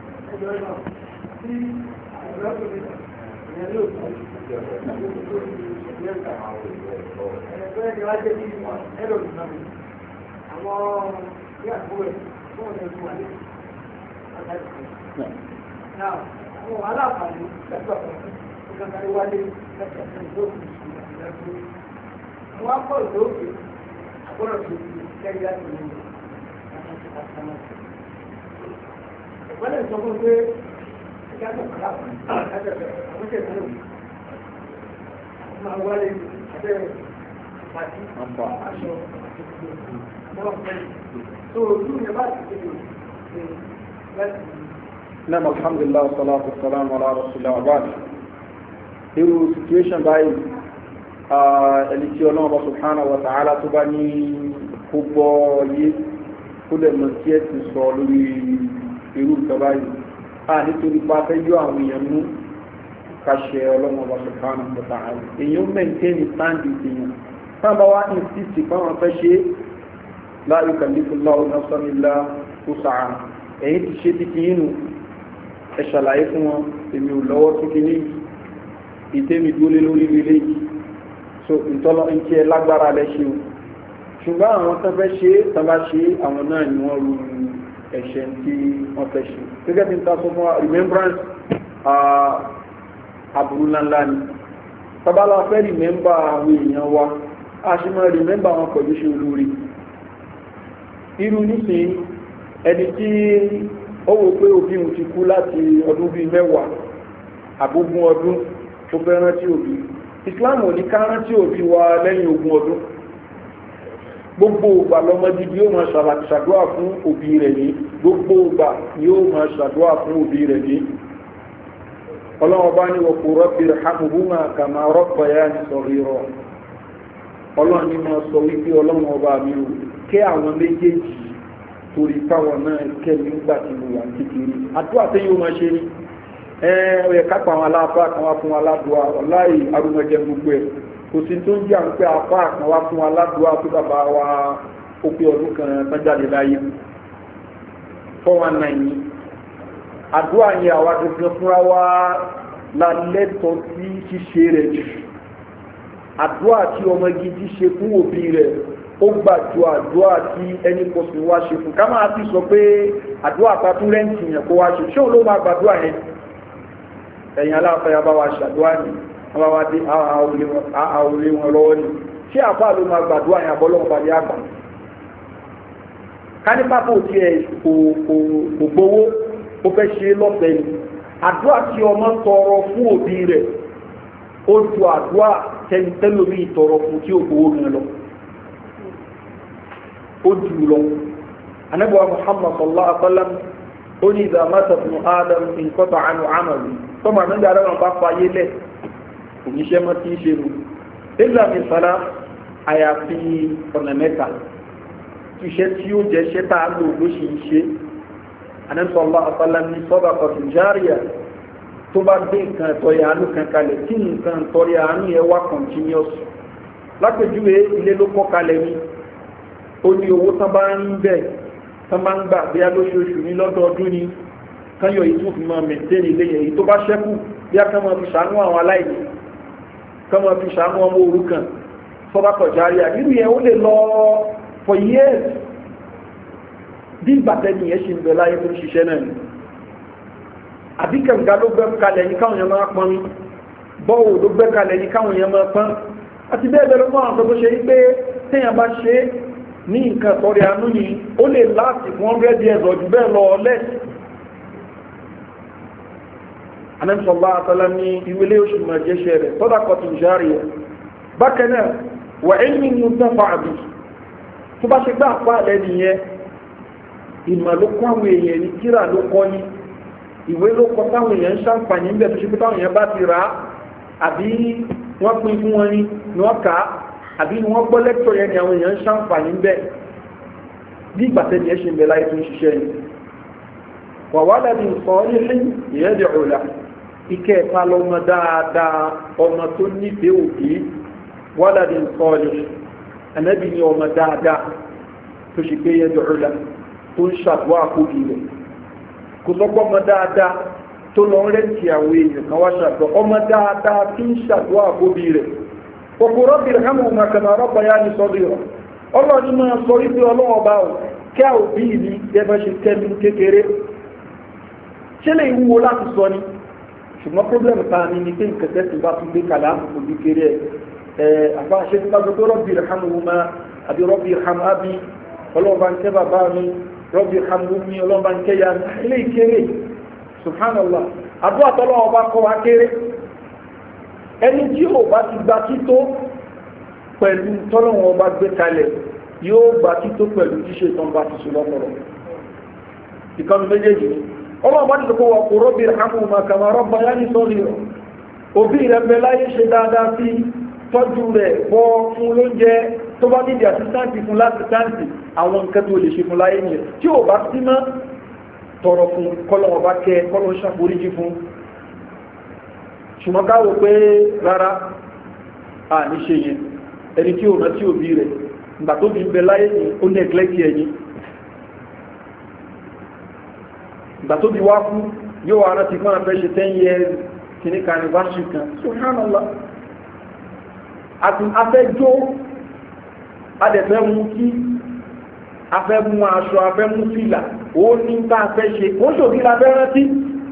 Àwọn aláàfààní lẹ́gbẹ̀ẹ́ ìgbàgbà wálé lẹ́gbẹ̀ẹ́ ìgbòkùn ìgbàgbà. Àwọn akọ̀ ìlóògbé àgbọ̀rọ̀ tó ti lẹ́yìn láti lè wọ́n lè sọ fún pé ẹgbẹ́ àgbàkàlà ẹgbẹ́ àwọn ṣe ìfẹ́ lòun máa wálé abẹ́ pàtí aṣọ náà fẹ́ tó ojú yẹn bá ti kéde ṣe láti. Nam alhamdulillah salatu salam ala rasulillah wa baad. Irú situation báyìí ẹni tí ọlọ́run bá subhanahu wa ta'ala tó bá ní kó gbọ́ yé kó dẹ̀ mọ̀ tí ẹ ti sọ lórí irú ìjọba yìí a nítorí pa fẹ́ yọ àwọn èèyàn mú kàṣẹ ọlọ́mọ ọba sọ̀kánà pọ̀tà àrùn èèyàn mẹ́ntẹ́nì sáǹdì èèyàn sábà wá ìsìsì fáwọn fẹ́ ṣe láàyò kàlífùlá ọ̀nàṣọ́nìlá tó sàá ẹ̀yìn ti ṣe títí inú ẹ ṣàlàyé fún wọn èmi ò lọ́wọ́ tó kí ní ìtẹ́mi dúólé lórí ilé yìí so ìtọ́lọ́ ìtí ẹ lágbára lẹ ṣe o ṣùgbọ́n àwọn tó fẹ́ ṣe tó bá ṣe àwọn náà ni wọ́n ru ẹ̀ṣẹ̀ tí wọ́n fẹ́ ṣe gẹ́gẹ́ bí n ta sọ fún wa remembrance àbúrú ńláńlá ni tábàlá fẹ́ remember àwọn èèyàn wa a ṣe máa remember wọn pẹ̀lú ṣe olórí irú nísìnyí ẹni tí ó wò pé òbí òun ti kú láti ọdún bíi mẹ́wàá àbógún ọdún tó fẹ́ rántí òbí islam ò ní ká rántí òbí wa lẹ́yìn ogún ọdún gbogbo ògbà lọmọdé bí yóò máa ṣàdúrà fún òbí rẹ̀ ní gbogbo ògbà yóò máa ṣàdúrà fún òbí rẹ̀ ní ọlọ́wọ́ bá ní wọ̀pọ̀ rọ́bì hàmùhùmá kàmá rọ́pọ̀ yá ní sọ̀rọ̀ ìrọ̀ ọlọ́run ní máa sọ wípé ọlọ́run ọba mi ò kẹ́ àwọn méjèèjì torí káwọn náà kẹ́ nígbà tí mo wà kékeré àdúrà tí yóò máa ṣe ní ẹ ọ yẹ kápá àwọn aláàfáà kan wá fún aládùá ọláì arúgbẹjẹ gbogbo ẹ kò sí tó ń jẹ àwọn pé apá kan wá fún aládùá tó bàbá wa ó pé ọdún kan tán jáde láyé four one nine yìí àdúrà yẹn àwa tuntun fúnra wa la lẹ́tọ̀ọ́ sí ṣíṣe rẹ̀ jù àdúrà tí ọmọ gidi ṣe fún òbí rẹ̀ ó gbà ju àdúrà tí ẹni kọsùn wá ṣe fún ká máa ti sọ pé àdúrà pàtó rẹ́ǹtì yẹn kó wá ṣe ṣé òun ló máa gbàdúrà yẹn ẹ̀yìn aláfẹ́yà bá wa ṣàdúrà ní wọ́n bá wá dé àwòlé wọn lọ́wọ́ ní ṣé àpá ló máa gbàdúrà yẹn àbọ́lọ́wọ́ bá dé àgbà kánípàpọ̀ tí ẹ̀ kò gbowó ó fẹ́ ṣe lọ́fẹ̀ẹ́ ni àdúrà tí ọmọ tọrọ fún òbí rẹ̀ ó ju àdúrà tẹnitẹ́lómi tọrọ fún tí ó gbowó gan lọ ó jù lọ anábọ̀ muhammad sallallahu alaihi wa sallam ó ní ìdá mẹ́ta fún adam nǹkan àánú àmàlù tọ́mọ àmì ìdá rẹ̀ bá fayé lẹ̀ òníṣẹ́ mọ́ tí ń ṣe mu ìlà mi sara àyàfi ọ̀nà mẹ́ta iṣẹ́ tí ó jẹ́ ṣẹ́ tá a lò ló ṣe ń ṣe anẹ́sọ̀lá àfàlà ní sọ́dà kọ̀tù járíà tó bá gbé nǹkan ẹ̀tọ́ yà ánú kan kalẹ̀ tí nǹkan ẹ̀tọ́ yà ánú yẹ wá continuous lápèjúwe ilé ló kọ́ kalẹ̀ ni ó ní owó tán bá ń bẹ̀ tán bá ń gbà bí a lóṣooṣù ní lọ́dọọdún ni kányọ̀ yìí tún fi máa mẹ̀tẹ́nì ilé yẹn èyí tó bá ṣẹ́kù bí a kàn máa fi ṣàánú àwọn aláìní kàn máa fi ṣàánú ọmọ òrukàn sọ́dà kọ̀ járíà nínú yẹn ó lè lọ for years bí ìgbàtẹ́ni yẹn ṣe ń bẹ láyé tó ń ṣiṣẹ́ náà ni àbí kànga ló gbẹ́ kalẹ̀ ní káwọn yẹn máa pọn mi bọ́ọ̀ ló gbẹ́ kalẹ̀ ní káwọn yẹn máa pọn àti bẹ́ẹ̀ bẹ́ẹ̀ ló mọ́ àwọn tó ṣe yí pé téèyàn bá ṣe ní nǹkan tọrẹ àánú ni ó lè láti fún hundred years ọ̀jù bẹ́ẹ̀ lọ less anamsọ̀lá àtàlá ní ìwélé oṣù máa jẹ́ṣẹ́ rẹ̀ tọ́dà kọtù járe bákan náà wà ẹ̀yìn ní ọdún fàábì tó bá ṣe gbá àpá àlẹ́ nìyẹn ìmọ̀ ló kọ́ àwọn èèyàn ní kíra ló kọ́ ní ìwé ló kọ́ táwọn èèyàn ń ṣàǹfààní níbẹ̀ tó ṣe pé táwọn èèyàn bá ti rà á àbí wọ́n pín fún wọn ní ni wọ́n kà á àbí ni wọ́n gbọ́ lẹ́kítọ̀ yẹn ni àwọn èèyàn ń ṣàǹfààní níbẹ̀ bí ìgbà tẹ́ni ẹ̀ ṣe ń bẹ láyé tó ń ṣiṣẹ́ ni wà wá dàbí nǹkan ilé ìyẹn di ọ̀la ike ẹ̀ka lọ́mọ dáadáa ọmọ tó nífẹ̀ẹ́ òbí wà dàbí nǹkan ilé ẹ̀nẹ́bí ni ọmọ dáadáa tó ṣe pé yẹn di ọ̀la tó ń ṣàdúrà kóbi rẹ̀ kò sọ́gbọ́n ọmọ dáadáa tó lọ rẹ́ǹtì àwọn èèyàn kan wá ṣàdúrà ọmọ dáadáa tí ń ṣàdúrà kóbi rẹ̀ kòkò rọ́bì rẹ̀ hàmù ọmọ kan rọ́bà yá ní sọ́dọ̀ rẹ̀ ọlọ́ọ̀ni máa sọ wípé ọlọ́wọ́ bá ò kí a òbí mi gẹ́gẹ́ ṣe tẹ́mi kékeré ṣé lè wúwo láti sọ ni ṣùgbọ́n pọ́blẹ́mù ta ni ni pé nǹkan tẹ́sí bá tún gbé kalẹ̀ àkókò bí kéré ẹ̀ àbá ṣe ti bá gbogbo rọ́bì rẹ̀ hàmù ọmọ àbí rọ́bì hàmù ábí ọlọ́ọ̀bá ń kẹ́ bàbá mi rọ́bì hàmù mi ọlọ́ọ̀bá ń kẹ́ ya ilé ìkéré subhanallah àdúrà tọ́lọ́wọ́ bá kọ́ wa kéré ẹni tí ò bá ti gba tító pẹ̀lú tọ́lọ́wọ́ bá gbé kalẹ̀ yóò gba tító pẹ̀lú tíṣe tán bá ti sùn lọ́pọ̀lọ́ ìkànnì méjèèjì ni ọlọ́wọ́ bá ti sọ pé wọ́n kò rọ́bì hàmù mà kàmà rọ́bà yá ní sọ́ọ̀lì rọ̀ òbí rẹ̀ bẹ láyé ṣe dáadáa sí tọ́jú rẹ̀ bọ́ fún lóúnjẹ tó bá nídìí àsítáǹtì fún lásìtáǹtì àwọn nǹkan tó lè ṣe fún láyé nìyẹn tí ò bá sí mọ́ tọrọ fún kọ́lọ̀ ọba kẹ kọ́lọ̀ ṣàforíjì fún ṣùgbọ́n káwò pé rárá à ní ṣe yẹn ẹni tí ò rántí òbí rẹ̀ ìgbà tó bí ń bẹ láyé ní ó nẹ́gílẹ́kì ẹ̀yìn ìgbà tó bí wá fún yóò wá rántí fún àfẹ́ ṣe 10 years kìíní kan anniversary kan subhanallah àti afẹ́jọ́ adẹ̀fẹ́ mú kí afẹ́ mú aṣọ afẹ́ mú fìlà ó ní bá afẹ́ ṣe ó ṣòbí la fẹ́ rántí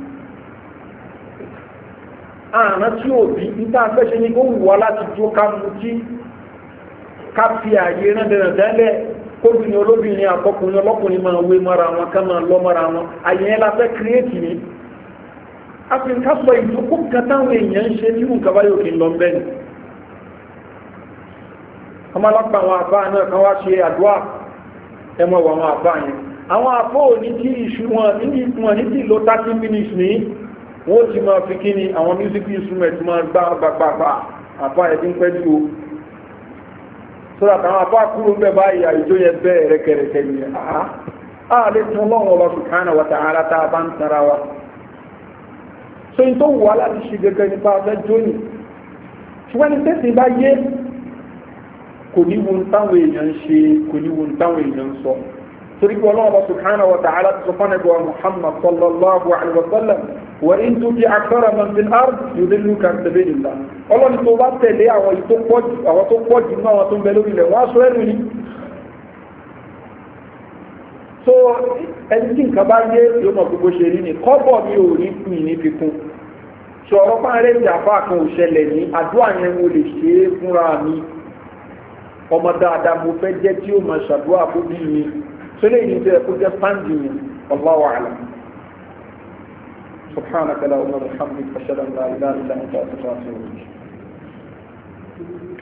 àrùn tí òbí níta afẹ́ ṣe ní kó wù wá láti jó ká mú kí ká fi àyè rán dẹ̀rẹ̀ tẹ́lẹ̀ kóbìnrin olóbìnrin àtọkùnrin ọlọ́kùnrin máa wé mọ́ra wọn ká máa lọ mọ́ra wọn àyè yẹn la fẹ́ kírètì ni afirika sọ ìdókò kan táwọn èèyàn ń ṣe tí nǹkan bá yóò kí n lọ bẹ́ẹ̀ ni ọmọ alápá àwọn àbá náà kan wá ṣe àdúrà ẹmọ wọ àwọn àbá yẹn àwọn àbó ní tí ìṣú wọn ní wọn ní tí lo thirty minutes ní wọn ó ti máa fi kí ni àwọn music instrument máa gbá gbàgbàgbà àbá ẹbí ń pẹ́ jù o sọ́dọ̀ àtàwọn àbá kúrò ń bẹ̀ báyìí àìjó yẹn bẹ́ẹ̀ rẹ́kẹrẹkẹ yẹn àá àá lè tún ọlọ́run ọba subhanahu wa ta'ala tá a bá ń tara wa so in tó wà láti ṣe gẹ́gẹ́ nípa afẹ́ jóni ṣùgbọ́n ní tẹ́sí bá yé kò ní wo táwọn èèyàn ń ṣe kò ní wo táwọn èèyàn ń sọ torí pé ọlọ́run ọba subhanahu wa ta'ala ti sọ fún ẹgbẹ́ wa muhammad sallallahu alayhi wa sallam wa in tó di akthara man fil ard yudilluka an sabilillah ọlọ́run tó bá tẹ̀lé àwọn tó pọ̀ jù àwọn tó pọ̀ jù náà àwọn tó ń bẹ lórí ilẹ̀ wọ́n á sọ ẹ̀rù ni so ẹni tí nǹkan bá yé yóò mọ̀ gbogbo ṣe rí ni kọ́bọ̀ mi ò rí pin ní fikún sọ̀rọ̀ fáńrẹ́ ìjàpá kan ò ṣẹlẹ̀ ní àdúrà yẹn mo lè ṣe é fúnra mi ọmọ dáadáa mo fẹ́ jẹ́ tí ó máa ṣàdúrà fún bí mi tó lè ní tó yẹ kó jẹ́ sáǹdì mi wallahu a'lam subhanaka la umar alhamdulilayi ashhadu an la ilaha illa anta astaghfiruka wa atubu ilayk